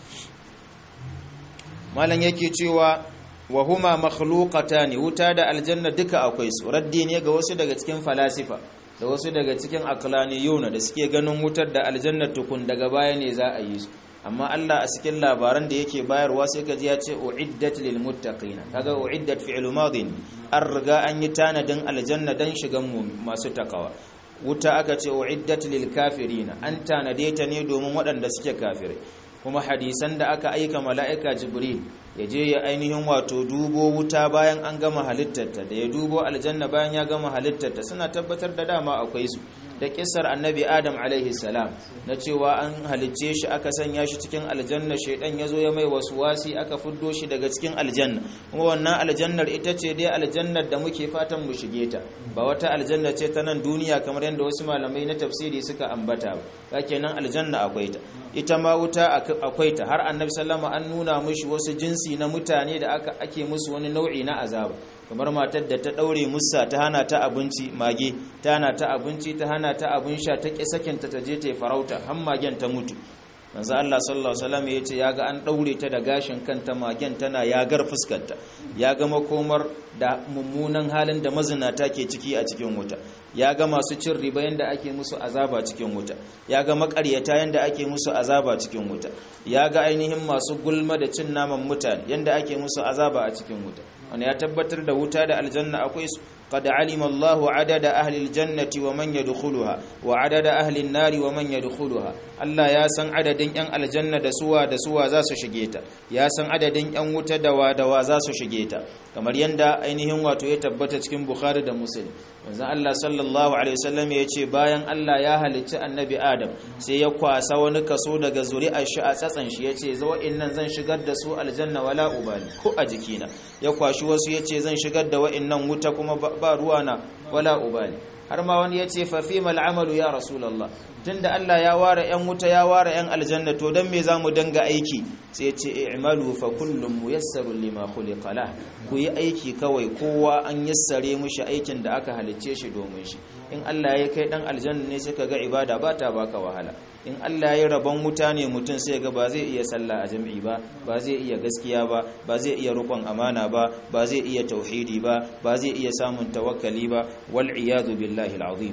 malam yake cewa wa huma makhluqatani wuta da aljanna duka akwai su raddi ne ga wasu daga cikin falasifa da wasu daga cikin aklaniyuna da suke ganin wutar da aljanna tukun daga baya ne za a yi su amma Allah a cikin labaran da yake bayarwa sai kaji ya ce uiddat lil muttaqina kaga uiddat fi'l madin an riga an yi tanadin aljanna dan shigan mu masu takawa wuta aka ce uiddat lil kafirina an tanade ta ne domin waɗanda suke kafirai kuma hadisan da aka aika mala'ika jibril ya je ya ainihin wato dubo wuta bayan an gama halittarta da ya dubo aljanna bayan ya gama halittarta suna tabbatar da dama akwai su da kisar annabi adam alaihi salam na cewa an halicce shi aka sanya shi cikin aljanna shaidan ya zo ya mai wasu wasi aka fuddo shi daga cikin aljanna kuma wannan aljannar ita ce dai aljannar da muke fatan mu shige ta ba wata aljanna ce ta nan duniya kamar yadda wasu malamai na tafsiri suka ambata ba kenan aljanna akwai ta ita ma wuta akwai ta har annabi sallama an nuna mushi wasu jinsi na mutane da aka ake musu wani nau'i na azaba kamar matar da ta daure musa ta hana ta abinci mage ta hana ta abinci ta hana ta abin sha ta ƙi sakinta ta je ta farauta har magen ta mutu manzo Allah sallallahu alaihi wasallam yace yaga an daure ta da gashin kanta magen tana yagar fuskarta ya ga makomar da mummunan halin da mazinata ke ciki a cikin wuta ya ga masu cin riba yanda ake musu azaba cikin wuta ya ga makaryata yanda ake musu azaba cikin wuta ya ga ainihin masu gulma da cin naman mutane yanda ake musu azaba a cikin wuta wani ya tabbatar da wuta da aljanna akwai su قد علم الله عدد أهل الجنة ومن يدخلها وعدد أهل النار ومن يدخلها الله يا سن عدد ين الجنة دسوا دسوا زاسو شجيتا يا سن عدد ين wuta dawa dawa zasu shige ta kamar yanda ainihin wato ya tabbata cikin Bukhari da Muslim manzo Allah sallallahu alaihi wasallam ya ce bayan Allah ya halicci annabi Adam sai ya kwasa wani kaso daga zuri'ar shi a tsatsan shi yace zo innan zan shigar da su aljanna wala ubali ko a jikina ya kwashi wasu yace zan shigar da wa'annan wuta kuma ba ruwana wala ubali har ma wani ya ce fafi mal'amalu ya rasulallah tunda Allah ya ware 'yan wuta ya ware 'yan aljanna to don me za mu danga aiki sai ya ce i'malu fa kullum muyassarun lima khuliqa la ku yi aiki kawai kowa an yassare mushi aikin da aka halicce shi domin shi in Allah ya kai dan aljanna ne sai ga ibada ba ta baka wahala in Allah ya rabon wuta ne mutum sai ga ba zai iya sallah a jami'i ba ba zai iya gaskiya ba ba zai iya rukun amana ba ba zai iya tauhidi ba ba zai iya samun tawakkali ba wal iyadu billahi alazim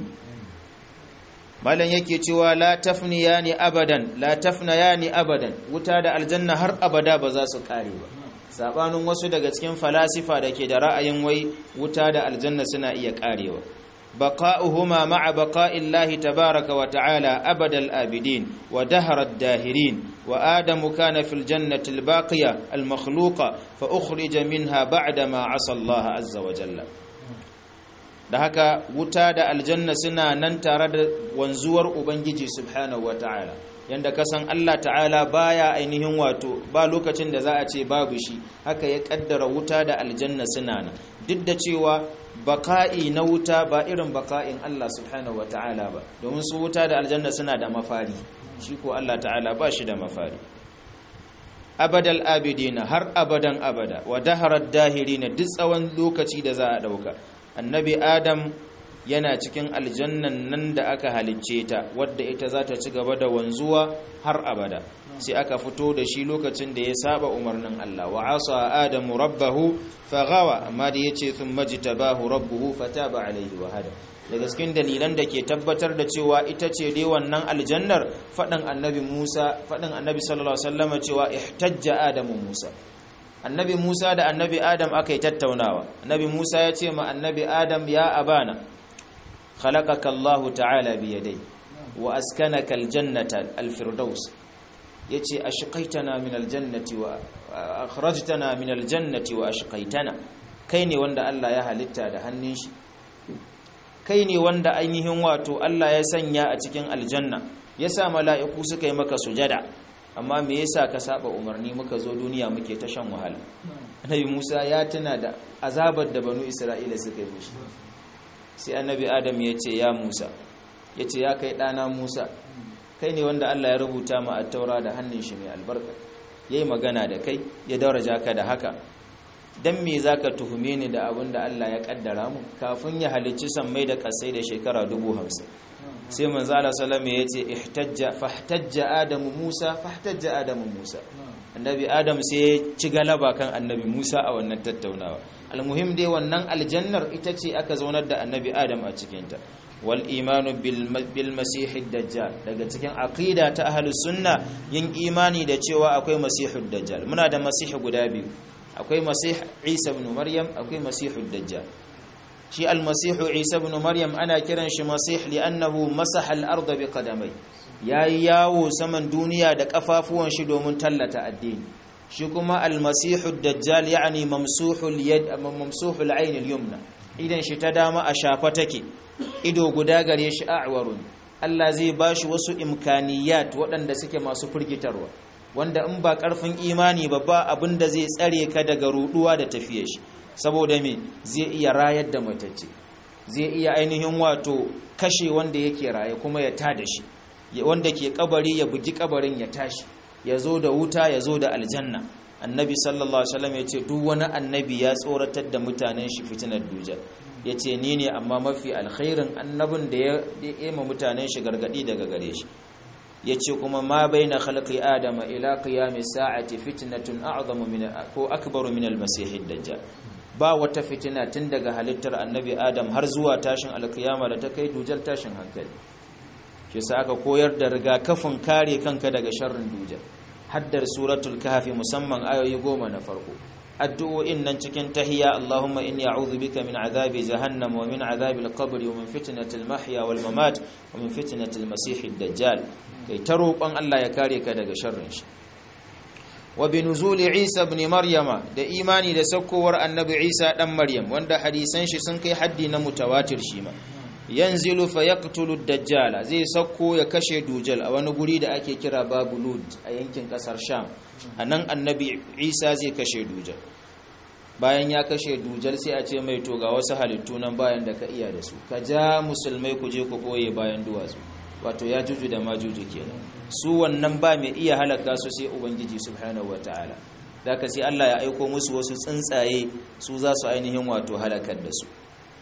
malan yake cewa la tafniyani abadan la tafnayani abadan wuta da aljanna har abada ba za su kare ba sabanin wasu daga cikin falasifa da ke da ra'ayin wai wuta da aljanna suna iya karewa بقاؤهما مع بقاء الله تبارك وتعالى أبد الآبدين ودهر الداهرين وآدم كان في الجنة الباقية المخلوقة فأخرج منها بعدما عصى الله عز وجل da haka wuta da aljanna suna nan tare da wanzuwar ubangiji subhanahu wataala yanda kasan Allah ta'ala baya ainihin wato ba lokacin da za a ce babu shi haka ya kaddara wuta da aljanna suna nan duk da cewa baka'i na wuta ba irin baka'in Allah subhanahu wataala ba domin su wuta da aljanna suna da mafari shi ko Allah ta'ala ba shi da mafari abadal abidina har abadan abada wa daharar dahirina duk tsawon lokaci da za a dauka annabi adam yana cikin aljannan nan da aka halicce ta wadda ita za ta ci gaba da wanzuwa har abada sai aka fito da shi lokacin da ya saba umarnin Allah wa asa adamu rabbahu faghawa amma da yace thumma jitabahu rabbuhu fataba alaihi wa hada daga cikin dalilan da ke tabbatar da cewa ita ce dai wannan aljannar fadin annabi Musa fadin annabi sallallahu alaihi wasallam cewa ihtajja adamu Musa annabi Musa da annabi Adam aka yi tattaunawa annabi Musa ya ce ma annabi Adam ya abana khalaqaka Allah ta'ala bi yadai wa askanaka aljannata alfirdaus yace ashqaitana min aljannati wa akhrajtana min aljannati wa ashqaitana kai ne wanda Allah ya halitta da hannun shi kai ne wanda ainihin wato Allah ya sanya a cikin aljanna yasa mala'iku suka yi maka sujada amma me yasa ka saba umarni muka zo duniya muke ta shan wahala annabi Musa ya tuna da azabar da banu Isra'ila suka yi mishi sai annabi Adam ya ce ya Musa ya ce ya kai ɗana Musa kai ne wanda Allah ya rubuta ma a taura da hannun shi mai albarka yayi magana da kai ya daraja ka da haka dan me zaka tuhume ni da abin da Allah ya kaddara mu kafin ya halicci sammai da kasai da shekara 50 sai manzo Allah sallama yace ihtajja fahtajja adamu Musa fahtajja adamu Musa annabi Adam sai ya ci galaba kan annabi Musa a wannan tattaunawa almuhim dai wannan aljannar ita ce aka zaunar da annabi Adam a cikin ta wal imanu bil masih dajjal daga cikin aqida ta ahlus sunna yin imani da cewa akwai masihud dajjal muna da masih guda biyu akwai masih Isa ibn Maryam akwai masihud dajjal shi almasihu isa ibn maryam ana kiran shi masih li'annahu masaha al-ardh bi qadamai yayi yawo saman duniya da kafafuwan shi domin tallata addini shi kuma almasihu dajjal yani mamsuhul yad mamsuhul ayn al-yumna idan shi ta dama a shafa take ido guda gare shi a'warun Allah zai bashi wasu imkaniyat waɗanda suke masu firgitarwa wanda in ba ƙarfin imani ba ba abinda zai tsare ka daga ruduwa da tafiyar shi saboda me zai iya rayar da matacce zai iya ainihin wato kashe wanda yake raye kuma ya tada shi wanda ke kabari ya bugi kabarin ya tashi ya zo da wuta ya zo da aljanna annabi sallallahu alaihi wasallam ya ce duk wani annabi ya tsoratar da mutanen shi fitinar dujal ya ce ni ne amma mafi alkhairin annabin da ya ema mutanen shi gargadi daga gare shi ya ce kuma ma bai na khalqi adama ila qiyami sa'ati fitnatun a'zamu min ko akbaru min al-masih dajjal ba wata fitina tun daga halittar annabi adam har zuwa tashin alkiyama da ta kai dujal tashin hankali shi sa aka koyar da rigakafin kare kanka daga sharrin dujal haddar suratul kahfi musamman ayoyi goma na farko addu'o'in nan cikin tahiyya Allahumma inni a'udhu bika min azabi jahannam wa min azabi al-qabr wa min fitnati al-mahya wal mamat wa min fitnati al-masih ad-dajjal kai ta roƙon Allah ya kare ka daga sharrin shi wa bi nuzuli Isa ibn Maryama da imani da sakkowar annabi Isa dan Maryam wanda hadisan shi sun kai haddi na mutawatir shi ma yanzilu fa yaqtulu ad-dajjal zai sakko ya kashe dujal a wani guri da ake kira babulud a yankin kasar sham anan annabi Isa zai kashe dujal bayan ya kashe dujal sai a ce mai to ga wasu halittu nan bayan da ka iya da su ka ja musulmai ku je ku koye bayan duwatsu wato ya juju da majuju kenan su wannan ba mai iya halaka su sai ubangiji subhanahu wataala zaka sai Allah ya aiko musu wasu tsuntsaye su za su ainihin wato halakar da su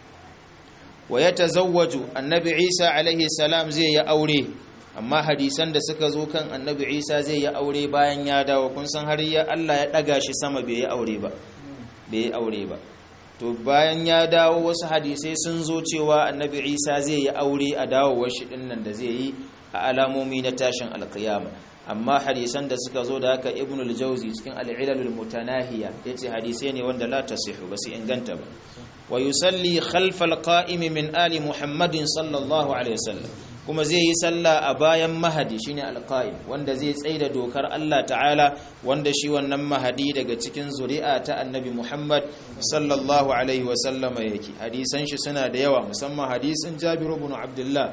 wa yatazawwaju annabi Isa alaihi salam zai yi aure amma hadisan da suka zo kan annabi Isa zai yi aure bayan ya dawo kun san har ya Allah ya daga shi sama bai yi aure ba bai yi aure ba to bayan ya dawo wasu hadisai sun zo cewa annabi isa zai yi aure a dawowar shi dinnan da zai yi a alamomi na tashin alkiyama amma hadisan da suka zo da haka ibn al-jawzi cikin al-ilalul mutanahiya yace hadisai ne wanda la tasihu ba su inganta ba wa yusalli khalfa al-qa'im min ali muhammadin sallallahu alaihi wasallam kuma zai yi sallah a bayan mahadi shine al-qa'im wanda zai tsaida dokar Allah ta'ala wanda shi wannan mahadi daga cikin zuri'a ta annabi muhammad sallallahu alaihi wasallama yake hadisan shi suna da yawa musamman hadisin jabir ibn abdullah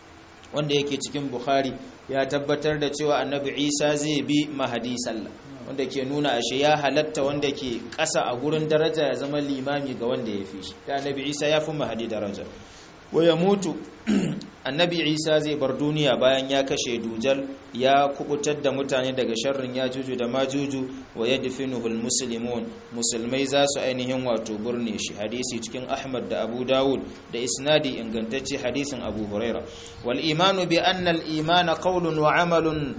wanda yake cikin bukhari ya tabbatar da cewa annabi isa zai bi mahadi sallah wanda ke nuna ashe ya halatta wanda ke ƙasa a gurin daraja ya zama limami ga wanda ya fi shi da annabi isa ya fi mahadi daraja wa ya mutu annabi isa zai bar duniya bayan ya kashe dujal ya kubutar da mutane daga sharrin ya juju da majuju wa ya difinuhul muslimun musulmai za su ainihin wato burne shi hadisi cikin ahmad da abu dawud da isnadi ingantacce hadisin abu huraira wal imanu bi anna al imana qawlun wa amalun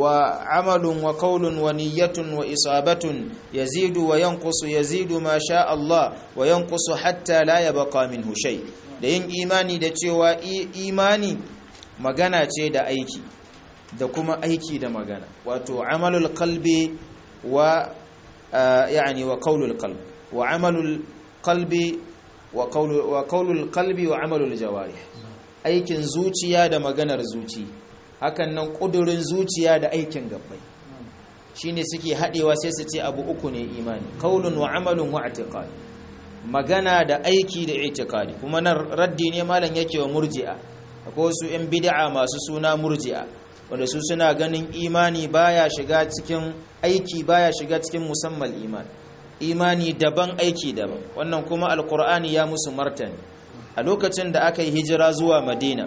وعمل وقول ونية وإصابة يزيد وينقص يزيد ما شاء الله وينقص حتى لا يبقى منه شيء da yin imani da cewa imani magana ce da aiki da kuma aiki da magana wato amalul qalbi wa yani wa qaulul qalb wa amalul qalbi wa qaulul wa qaulul qalbi wa amalul jawarih aikin zuciya da maganar zuci hakan nan kudurin zuciya da aikin gabbai shine suke hadewa sai su ce abu uku ne imani qaulun wa amalun wa i'tiqad magana da aiki da i'tiqadi kuma nan raddi ne malam yake wa murji'a akwai wasu yan bid'a masu suna murji'a wanda su suna ganin imani baya shiga cikin aiki baya shiga cikin musammal iman imani daban aiki daban wannan kuma alqur'ani ya musu martani a lokacin da aka yi hijira zuwa madina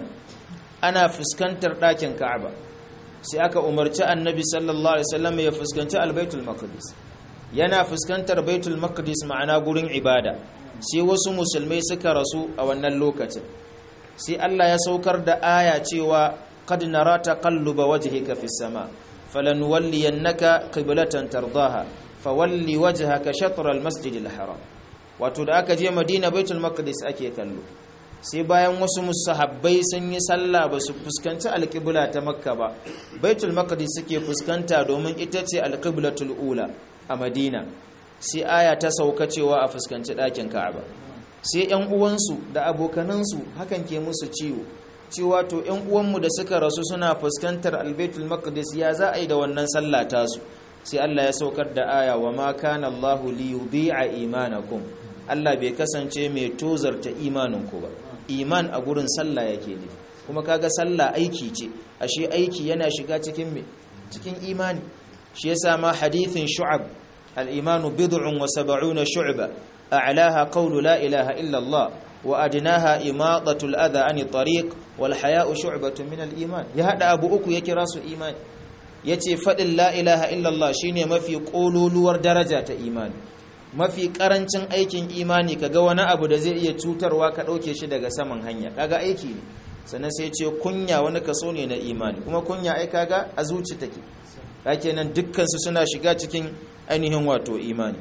ana fuskantar ɗakin ka'aba sai aka umarci annabi sallallahu alaihi wasallam ya fuskanci albaitul maqdis yana fuskantar baitul maqdis ma'ana gurin ibada sai wasu musulmai suka rasu a wannan lokacin sai Allah ya saukar da aya cewa qad nara taqalluba wajhika fis sama falanuwalliyannaka qiblatan tardaha fawalli wajhaka shatr al masjidil haram wato da aka je madina baitul maqdis ake kallo sai bayan wasu musahabbai sun yi sallah ba su fuskanci alƙibla ta makka ba baitul maqdis suke fuskanta domin ita ce alƙiblatul ula a madina sai aya ta sauka cewa a fuskanci ɗakin ka'aba sai yan uwansu da abokanansu hakan ke musu ciwo cewa to yan uwanmu da suka rasu suna fuskantar albaitul maqdis ya za a yi da wannan sallah tasu sai Allah ya saukar da aya wa ma kana Allahu li yudhi'a imanakum Allah bai kasance mai tozarta imaninku ba iman a gurin sallah yake ne kuma kaga sallah aiki ce ashe aiki yana shiga cikin me cikin imani shi yasa ma hadithin shu'ab al-imanu bid'un wa sab'una shu'ba a'laha qawlu la ilaha illa Allah wa adnaha imadatu al-adha 'ani tariq wal haya'u shu'batun min al-iman ya hada abu uku ya kira su imani yace fadin la ilaha illa Allah shine mafi kololuwar daraja ta imani mafi karancin aikin imani kaga wani abu da zai iya cutarwa ka dauke shi daga saman hanya kaga aiki ne sannan sai ce kunya wani kaso ne na imani kuma kunya ai kaga a zuci take kake nan dukkan su suna shiga cikin ainihin wato imani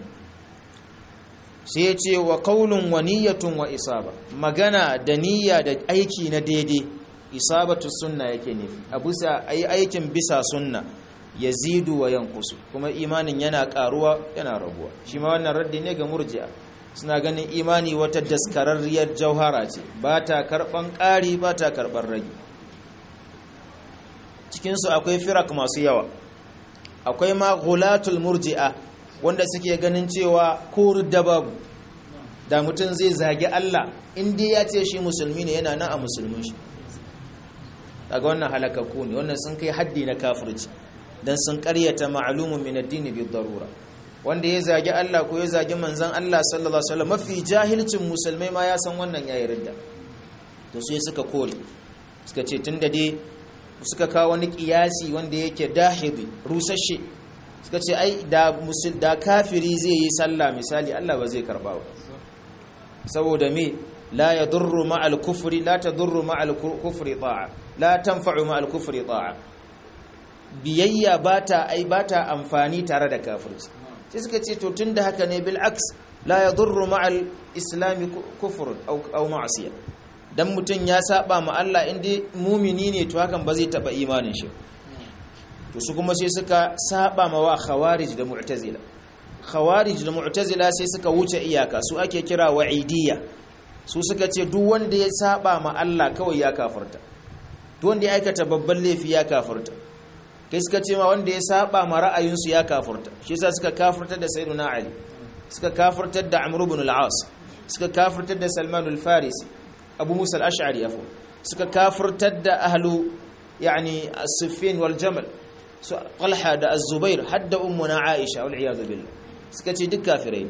sai ce wa qaulun wa niyyatun wa isaba magana da niyya da aiki na daidai isabatu sunna yake nufi a bisa ai aikin bisa sunna yazidu wa yankusu kuma imanin yana karuwa yana raguwa shi ma wannan raddi ne ga murji'a suna ganin imani wata daskararriyar jauhara ce ba ta karban ƙari ba ta karban ragi cikinsu akwai firak masu yawa akwai ma gulatul murji'a wanda suke ganin cewa ko da babu da mutum zai zagi Allah inda ya ce shi musulmi ne yana nan a musulmin shi daga wannan halakakku ne wannan sun kai haddi na kafirci dan sun karyata ma'lumun min ad-din bi darura wanda ya zagi Allah ko ya zagi manzon Allah sallallahu alaihi wasallam mafi jahilcin musulmai ma ya san wannan yayi ridda to sai suka kore suka ce tunda dai suka kawo wani kiyasi wanda yake dahidi rusashe suka ce ai da musul da kafiri zai yi sallah misali Allah ba zai karba ba saboda me la yadurru ma'al kufri la tadurru ma'al kufri ta'a la tanfa'u ma'al kufri ta'a biyayya bata ai bata amfani tare da kafirci sai suka ce to tunda haka ne bil aks la yadurru ma'al islami kufr aw aw ma'siya dan mutun ya saba ma Allah inda mumini ne to hakan ba zai taba imanin shi to su kuma sai suka saba mawa khawarij da mu'tazila khawarij da mu'tazila sai suka wuce iyaka su ake kira wa'idiyya su suka ce duk wanda ya saba ma Allah kawai ya kafirta duk wanda ya aikata babban laifi ya kafirta kai suka ce ma wanda ya saba ma ra'ayinsu ya kafirta shi yasa suka kafirtar da sayyiduna ali suka kafirtar da amr ibn al-as suka kafirtar da salman al-farisi abu musa al-ash'ari afu suka kafirtar da ahlu yani as-siffin wal jamal su talha da az-zubair hadda ummuna aisha wal iyad billah suka ce duk kafirai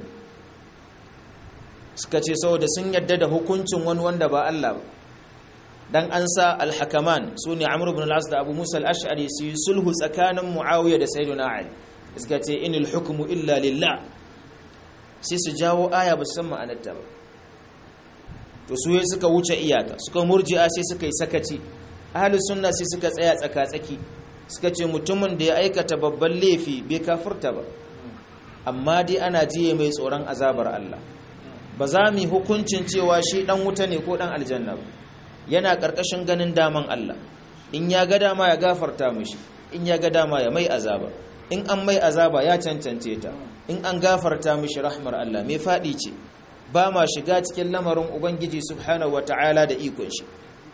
suka ce saboda sun yadda da hukuncin wani wanda ba Allah ba dan an sa al-hakaman sune amr ibn al-as da abu musa al-ash'ari su yi sulhu tsakanin muawiya da sayyiduna ali suka ce inil hukmu illa lillah sai su jawo aya ba su san ma'anarta ba to su suka wuce iyaka suka murji'a sai suka yi sakaci ahlus sunna sai suka tsaya tsaka-tsaki suka ce mutumin da ya aikata babban laifi bai kafirta ba amma dai ana jiye mai tsoron azabar Allah ba za mu hukuncin cewa shi dan wuta ne ko dan aljanna ba yana karkashin ganin daman Allah in ya ga dama ya gafarta mishi in ya ga dama ya mai azaba in an mai azaba ya cancance ta in an gafarta mishi rahmar Allah mai fadi ce ba ma shiga cikin lamarin ubangiji subhanahu wataala da ikon shi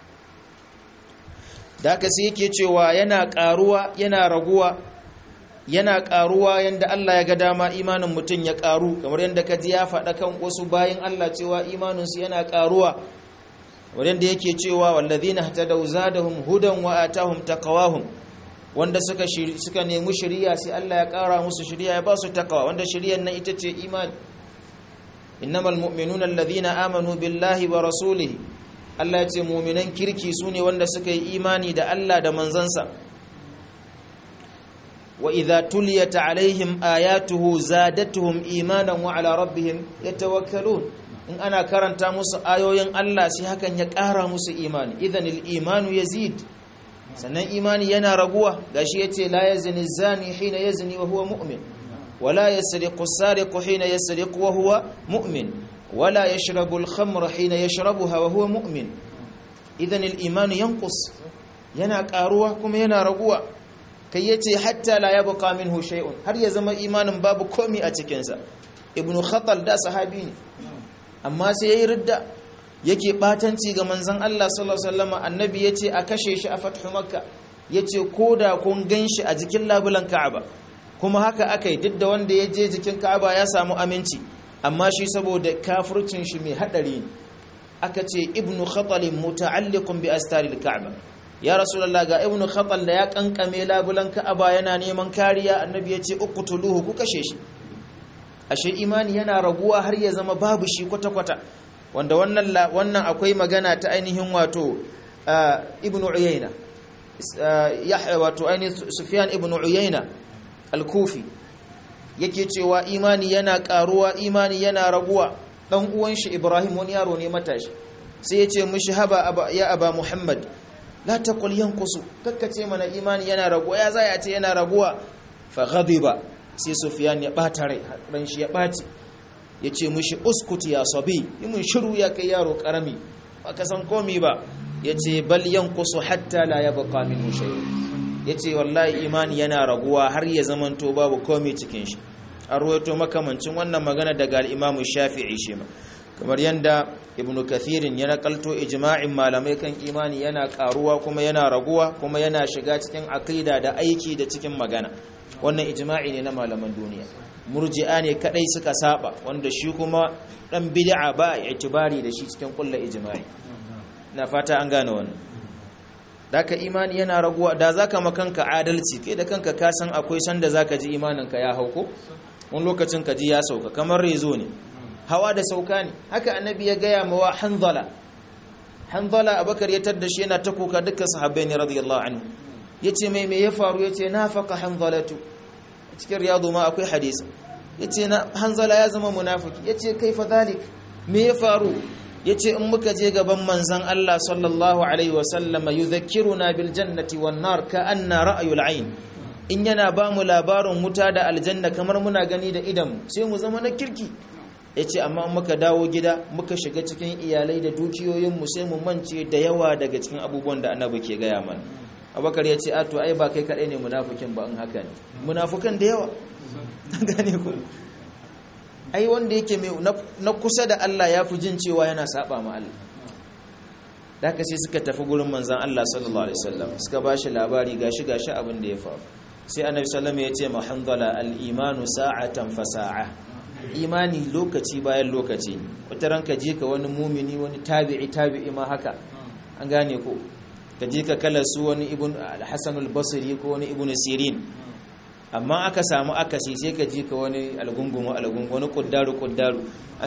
da haka sai yake cewa yana karuwa yana raguwa yana karuwa yanda Allah ya ga dama imanin mutum ya karu kamar yanda kaji ya faɗa kan wasu bayin Allah cewa imaninsu yana karuwa wanda yake cewa wallazina hatadaw zadahum hudan wa atahum taqwahum wanda suka suka nemi shari'a sai Allah ya kara musu shari'a ya ba su taqwa wanda shari'ar nan ita ce imani innamal mu'minuna alladhina amanu billahi wa rasulihi Allah ya ce mu'minan kirki sune wanda suka yi imani da Allah da manzansa wa idza tuliyat alaihim ayatuhu zadatuhum imanan wa ala rabbihim yatawakkalun in ana karanta musu ayoyin Allah sai hakan ya ƙara musu imani idanil imanu yazid sannan imani yana raguwa gashi yace la yazni zani hina yazni wa huwa mu'min wala yasriqu sariqu hina yasriqu wa huwa mu'min wala yashrabu al-khamra hina yashrabuha wa huwa mu'min idanil imanu yanqus yana ƙaruwa kuma yana raguwa kai yace hatta la yabqa minhu shay'un har ya zama imanin babu komi a cikin sa ibnu khatal da sahabi ne amma sai yayi ridda yake batanci ga manzon Allah sallallahu alaihi wasallam annabi yace a kashe shi a fathu makka yace koda kun ganshi a jikin labulan ka'aba kuma haka akai duk da wanda ya je jikin ka'aba ya samu aminci amma shi saboda kafircin shi mai hadari aka ce ibnu khatal muta'alliqun bi astaril ka'aba ya rasulullah ga ibnu khatal da ya kankame labulan ka'aba yana neman kariya annabi yace uqtuluhu ku kashe shi ashe imani yana raguwa har ya zama babu shi kwata-kwata wanda wannan wannan akwai magana ta ainihin wato ibnu uyayna yahya wato ainihin sufyan ibnu uyayna al-kufi yake cewa imani yana karuwa imani yana raguwa dan uwan shi ibrahim wani yaro ne matashi sai ya ce mishi haba ya aba muhammad la taqul yanqusu kakkace mana imani yana raguwa ya zai a ce yana raguwa fa ghadiba sai sufiyan ya bata rai ran shi ya baci ya ce mushi uskuti ya sabi yi mun shiru ya kai yaro karami ba ka san komi ba ya ce bal yankusu hatta la ya baka min shay ya ce wallahi imani yana raguwa har ya zamanto babu komi cikin shi an ruwaito makamancin wannan magana daga al'imamu shafi'i shi ma kamar yadda ibn kathirin ya nakalto ijma'in malamai kan imani yana karuwa kuma yana raguwa kuma yana shiga cikin aqida da aiki da cikin magana wannan ijma'i ne na malaman duniya murji'a ne kadai suka saba wanda shi kuma dan bid'a ba itibari da shi cikin kullu ijma'i na fata an gane wannan daka imani yana raguwa da zaka makanka adalci kai da kanka ka san akwai sanda zaka ji imaninka ya hauko wani lokacin ka ji ya sauka kamar rezo ne hawa da sauka ne haka annabi ya gaya mawa hanzala hanzala abakar ya tadda shi yana ta kuka dukkan sahabbai ne radiyallahu anhu yace mai me ya faru yace nafaqa hanzalatu cikin riyadu ma akwai hadisi yace na hanzala ya zama munafiki yace kaifa zalik me ya faru yace in muka je gaban manzon Allah sallallahu alaihi wasallam yudhakkiruna bil jannati wan nar ka anna ra'yul ayn in yana ba mu labarin wuta da aljanna kamar muna gani da idan sai mu zama na kirki yace amma muka dawo gida muka shiga cikin iyalai da dukiyoyin mu sai mu mance da yawa daga cikin abubuwan da annabi ke gaya mana abakar ya ce a to ai ba kai kadai ne munafikin ba in haka ne munafukan da yawa gane ku ai wanda yake mai na kusa da Allah ya fi jin cewa yana saba ma Allah da sai suka tafi gurin manzan Allah sallallahu alaihi wasallam suka bashi labari gashi gashi abin da ya faru sai annabi sallallahu ya ce ma hanzala al-imanu sa'atan fa sa'a imani lokaci bayan lokaci wata ranka je ka wani mumini wani tabi'i tabi'i ma haka an gane ko ka je ka kala su wani ibn al-hasan al-basri ko wani ibn sirin amma aka samu akasi sai ka ji ka wani algungumu algungu wani kuddaru kuddaru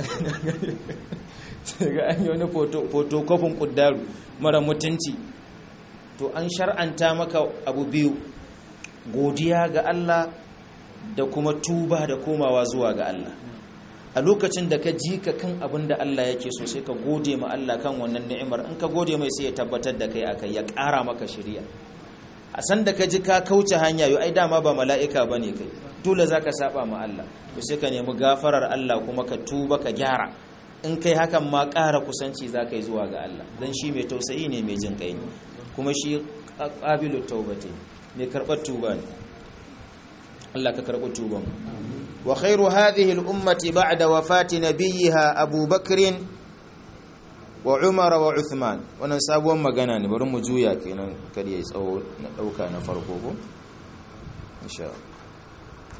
ga an yi wani fotokofin kuddaru mara mutunci to an shar'anta maka abu biyu godiya ga Allah da kuma tuba da komawa zuwa ga Allah a lokacin da ka ji ka kan abin da Allah yake so sai ka gode ma Allah kan wannan ni'imar in ka gode mai sai ya tabbatar da kai akai ya ƙara maka shari'a a san da ka ji ka kauce hanya yau ai dama ba mala'ika ba ne kai dole za ka saba ma Allah to sai ka nemi gafarar Allah kuma ka tuba ka gyara in kai hakan ma ƙara kusanci za ka yi zuwa ga Allah don shi mai tausayi ne mai jin kai ne kuma shi ƙabilu taubate mai karɓar tuba ne Allah ka karɓi tuban wa khairu hadhihi al-ummati ba'da wafati nabiyha Abu Bakr wa umar wa uthman wannan sabuwar magana ne bari mu juya kenan kar yayi tsawo na dauka na farko ko insha